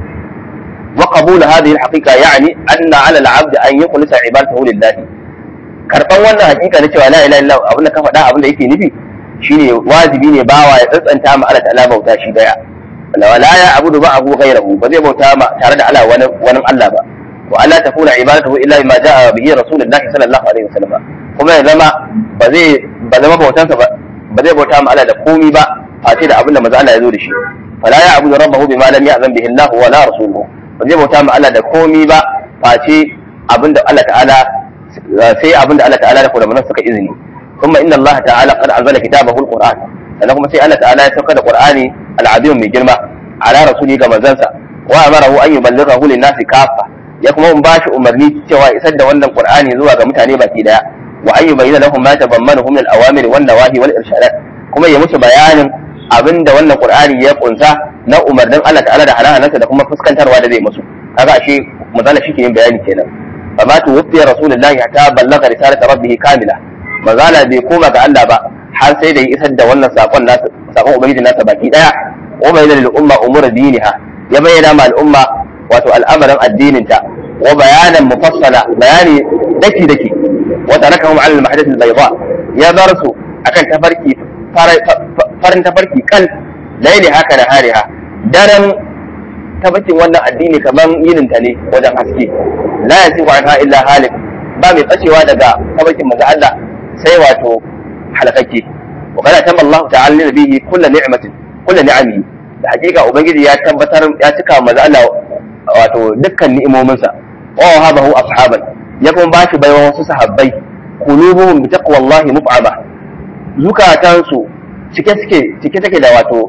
وقبول هذه الحقيقة يعني أن على العبد أن يخلص عبادته لله karban wannan hakika na cewa la ilaha illallah abin da ka faɗa abin da yake nufi shine wajibi ne bawa ya tsantsanta ma Allah ta'ala bauta shi daya wala la ya abudu ba abu ghayrahu ba zai bauta ma tare da Allah wani wani Allah ba wa Allah takuna ibadatuhu illa bima jaa bihi rasulullahi sallallahu alaihi wasallam kuma ya zama ba zai ba zama bautansa ba ba zai bauta ma Allah da komi ba face da abin da manzo Allah ya zo da shi فلا يعبد ربه بما لم يأذن به الله ولا رسوله zai bauta ma Allah da komi ba face abinda Allah ta'ala sai abinda Allah ta'ala da kuma suka izini kuma inna Allah ta'ala qad anzala kitabahu al-Qur'an sannan kuma sai Allah ta'ala ya sauka da Qur'ani al-azim mai girma ala rasuli ga manzansa wa amarahu an yuballighahu lin-nasi kaffa ya kuma mun bashi umarni cewa isar da wannan Qur'ani zuwa ga mutane baki daya wa an yubayyana lahum ma tabammanahu min al-awamir wan nawahi wal irshadat kuma ya musu bayanin abin da wannan qur'ani ya kunsa na umarnin Allah ta'ala da halalansa da kuma fuskantarwa da zai musu kaga ashe mazala shi ke yin bayani kenan fa ma tu wufiya rasulullahi hatta ballaga risalata rabbih kamila mazala bai koma ga Allah ba har sai da ya isar da wannan sakon nasa sakon ubangiji nasa baki daya wa bayyana lil umma umur diniha ya bayyana ma al'umma wato al'amarin addininta wa bayanan mufassala bayani daki daki wa tarakahum ala al-mahdath al-bayda ya bar su akan tafarki farin tafarki kan laili haka da hariha daren tabbacin wannan addini kamar yinin ta ne wajen haske la yasi wa anha illa halik ba mai tsacewa daga tabbacin manzo Allah sai wato halakakke wa kana tamma Allah ta'ala nabihi kullu ni'matin kullu ni'ami da hakika ubangiji ya tabbatar ya cika manzo Allah wato dukkan ni'imominsa wa wahabahu ashaban ya kuma ba shi baiwa wasu sahabbai qulubuhum bi taqwallahi muf'ama zukatansu cike suke cike take da wato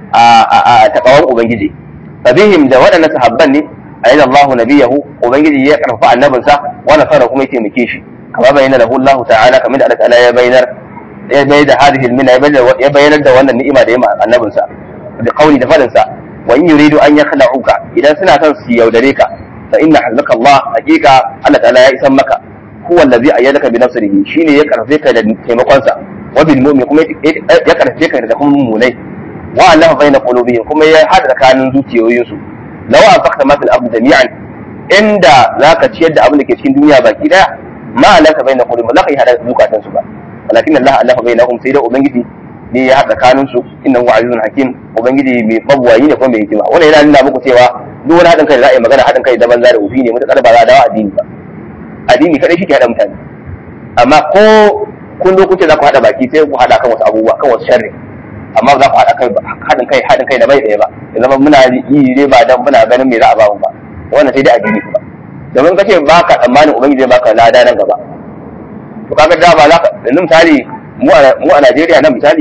a takawan ubangiji fabihim da waɗannan sahabban ne ayyada Allahu nabiyahu ubangiji ya karfafa annabinsa wa nasara kuma ya taimake shi kama bayyana lahu Allah ta'ala kamar da Allah ta'ala ya bayyana ya bayyana hadhihi almina ya bayyana da wannan ni'ima da ya ma annabinsa da kauli da fadin sa wa in yuridu an yakhla'uka idan suna son su yaudare ka fa inna halaka Allah hakika Allah ta'ala ya isan maka huwa allazi ayyadaka bi nasrihi shine ya karfe ka da taimakon sa wa bil mu'min kuma ya karfe ka da kuma mu'minai wa Allah baina qulubihim kuma ya hada tsakanin zuciyoyinsu law anfaqta ma fil ardi jami'an inda zaka ciyar da abin da ke cikin duniya baki daya ma alaka baina qulubihim la kai hada zukatan su ba walakin Allah Allah bainahum sai da ubangiji ne ya hada tsakanin su innahu azizun hakim ubangiji mai babuwayi ne kuma mai hikima wannan yana nuna muku cewa duk wani hadin kai da za a yi magana hadin kai da banza da ufi ne mutakar ba za a dawo addini ba addini kadai shi ke hada mutane amma ko kun zo kuce za ku hada baki sai ku hada kan wasu abubuwa kan wasu sharri amma ba za ku haɗa kai haɗin kai haɗin kai da bai ɗaya ba ya zama muna yi ne ba dan muna ganin me za a ba mu ba wannan sai dai addini kuma domin kace ba ka tsammanin ubangiji zai baka lada nan gaba to kaga da ba za ka yanzu misali mu a Najeriya nan misali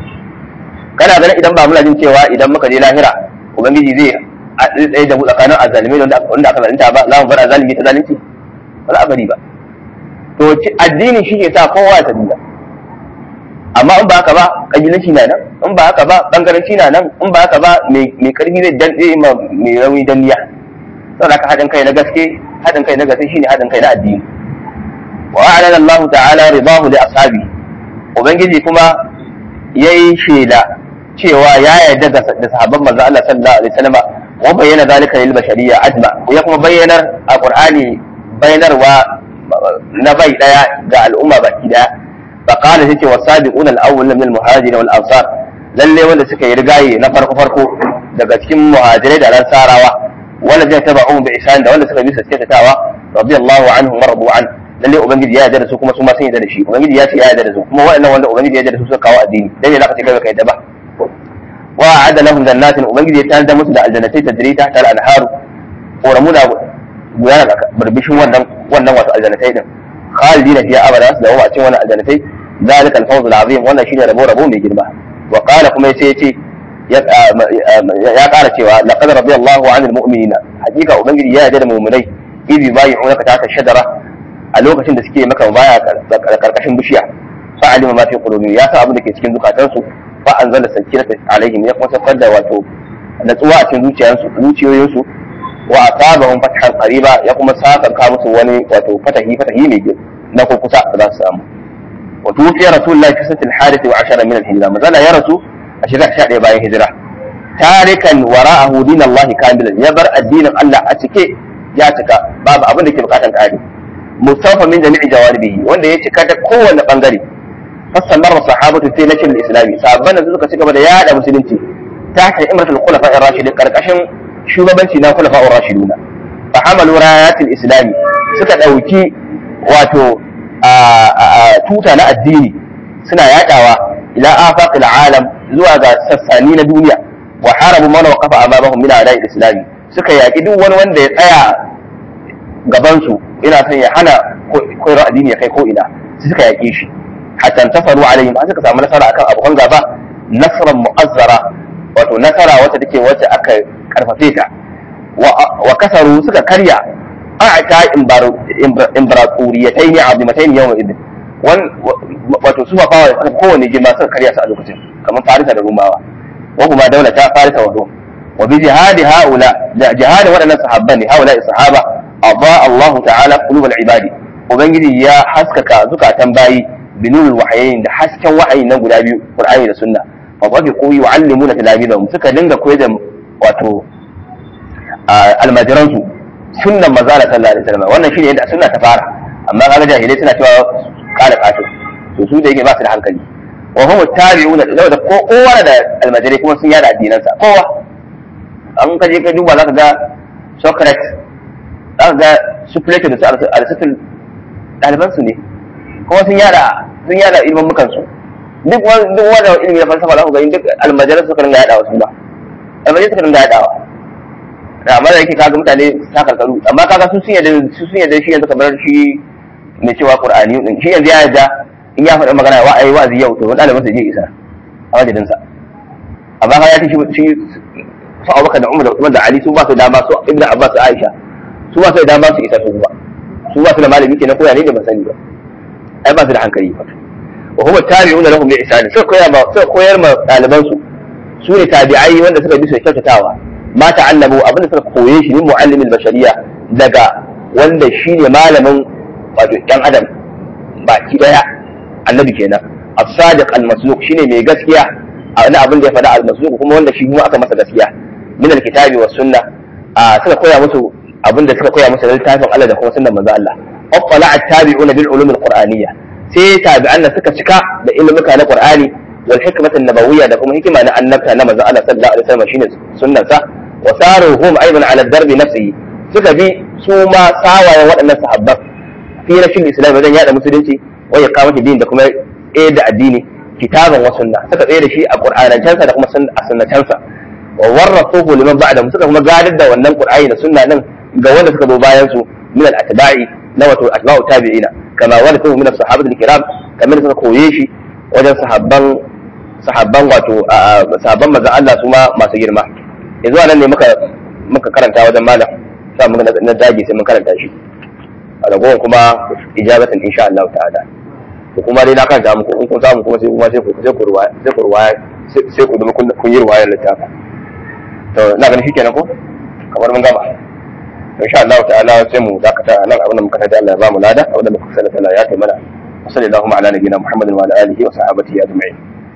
kana ganin idan ba muna jin cewa idan muka je lahira ubangiji zai tsaye da mu tsakanin azalimi da wanda aka zalunta ba za mu bar azalimi ta zalunci ba za a bari ba to addini shi ke sa kowa ya tabiya amma in ba haka ba kabilanci na nan in ba haka ba bangaranci na nan in ba haka ba mai karfi zai dande ma mai rauni danniya saboda haka haɗin kai na gaske haɗin kai na gaske shine haɗin kai na addini wa a'lana Allah ta'ala ridahu li ashabi ubangiji kuma yayi shela cewa ya yarda da sahabban manzo Allah sallallahu alaihi wasallam wa bayyana zalika lil bashariyya ajma ya kuma bayyanar a Qur'ani bayyanarwa na bai daya ga al'umma baki daya فقال هيك والسابقون الاول من المهاجرين والانصار lalle wanda suka yi rigaye na farko farko daga cikin muhajirai da ansarawa wanda zai taba um bi ihsan da wanda suka bi su tawa radiyallahu anhum wa radu an lalle ubangiji ya yarda da su kuma su ma sun yarda da shi ubangiji ya ce ya yarda da su kuma waɗannan wanda ubangiji ya yarda da su suka kawo addini dan ne zaka ce kai baka yarda ba wa a'ada lahum jannatin ubangiji ya tanada musu da aljannatai tajri tahta al-anharu koramu da gudana barbishin wannan wannan wato aljannatai din خالدين فيها ابدا da wa cikin wannan aljannatai zalika al-fawz al-azim wannan shine rabo rabo mai girma wa qala kuma yace yace ya ƙara cewa laqad radiyallahu 'anil mu'minina hakika ubangiji ya yarda da mu'minai idh bayi'unaka ta shajara a lokacin da suke maka baya karkashin bishiya fa alima ma fi qulubihim ya sa abin da ke cikin zukatansu fa anzala sakinata alaihim ya kuma saukar da wato natsuwa a cikin zuciyansu zuciyoyinsu wa asabahum fathan qariba ya kuma sakanka musu wani wato fatahi fatahi mai girma na ko kusa da za su samu wa tufiya rasulullahi fi satil hadith wa ashara min al-hijra mazala ya rasu a shekara 11 bayan hijira tarikan wara'ahu dinallahi kamilan ya bar addinin Allah a cike ya cika babu abin da ke bukatan kare mustafa min jami'i jawaribihi wanda ya cika ta kowanne bangare fasallar sahabatu fi nashr al-islami sahabban da suka ci gaba da yada musulunci ta hanyar imratul khulafa ar-rashidin karkashin shugabanci na khulafa ar-rashiduna fa hamalu rayatil islami suka dauki wato tuta na addini suna yadawa ila afaqil alam zuwa ga sassani na duniya wa harabu man waqafa amamahum min a'da'i al-islami suka yaki duk wani wanda ya tsaya gaban su ina son ya hana koyar addini ya kai ko ina suka yake shi hatta tafaru alaihim an suka samu nasara akan abokan gaba nasran mu'azzara wato nasara wacce take wacce aka karfafe ta wa kasaru suka karya a'ta imbaraturiyatai ne azimatai ne yawan idin wato su fafawa suka kowane girma suka karya su a lokacin kamar farisa da rumawa wa kuma daula ta farisa wa rum wa bi jihadi haula da jihadi waɗannan sahabban ne haula sahaba adha Allah ta'ala qulubal ibadi ubangiji ya haskaka zukatan bayi binurul wahayin da hasken wahayi na guda biyu qur'ani da sunna fa qafi qu yu'allimuna talabidahum suka dinga koyar da wato almajiran su sunnan manzala sallallahu alaihi wasallam wannan shine yadda sunna ta fara amma kaga jahilai suna cewa kala kato to su da yake ba su da hankali wa hum tabi'una da ko kowa da almajirai kuma sun yada addinansa kowa an kaje ka duba zaka ga Socrates zaka ga su Plato da su Aristotle ɗaliban su ne kuma sun yada sun yada ilmin mukan su duk wani duk wanda ilimi na falsafa za ku ga duk almajiran suka ringa yadawa su ba almajiran suka ringa yadawa da amma da yake kaga mutane ta karkaru amma kaga su sun yadda su sun yadda shi yanzu kamar shi mai cewa qur'ani din shi yanzu ya yadda in ya faɗi magana wa ayi wa'azi yau to wani ɗalibin sa je isa a wajen sa amma ka ya ce shi su Abubakar da Umar da Usman da Ali su ba su dama su Ibn Abbas da Aisha su ba su da dama su isa su ba su ba su da malami kenan koya ne da ban sani ba ai ba su da hankali ba wa huwa tabi'una lahum bi ihsan sai koyar ma sai koyar ma ɗaliban su su ne tabi'ai wanda suka bi su kyautatawa ma ta'allamu abinda suka koye shi min muallimil bashariya daga wanda shine malamin wato ɗan adam baki daya annabi kenan as-sadiq al-masluq shine mai gaskiya a wani abin da ya faɗa al-masluq kuma wanda shi kuma aka masa gaskiya min al-kitabi was sunna suka koya musu abin da suka koya musu da littafin Allah da kuma sunnar manzo Allah aqala at-tabi'una bil ulum al-qur'aniyya sai tabi'an suka cika da ilmuka na qur'ani wal hikmata an-nabawiyya da kuma hikima na annabta na manzo Allah sallallahu alaihi wasallam shine sunnarsa wa saruhum aidan ala darbi nafsihi suka bi su ma sawayen waɗannan sahabban fi rashin islam wajen yada musulunci wa iqamati din da kuma tsaye da addini kitaban wa sunna suka tsaye da shi a qur'anancansa da kuma a sunnacansa wa warrasuhu liman ba'da suka kuma gadar da wannan qur'ani da sunna din ga wanda suka zo bayan su min al-atba'i na wato atba'u tabi'ina kama warathu min as-sahabati al-kiram kamar suka koye shi wajen sahabban sahabban wato sahabban manzon Allah su ma masu girma yanzu anan ne muka muka karanta wajen malam sa mun na dage sai mun karanta shi a ragowar kuma ijabatan insha Allah ta'ala to kuma dai na karanta muku in kun samu kuma sai kuma sai ku sai ku ruwaya sai ku ruwaya sai ku zama kun yi ruwayar littafin to ina ganin shi kenan ko kamar mun gama insha Allah ta'ala sai mu dakata nan abin da muka tada Allah ya ba mu lada abin da muka sanar Allah ya kai mana sallallahu ala nabiyina Muhammadin wa ala alihi wa sahbihi ajma'in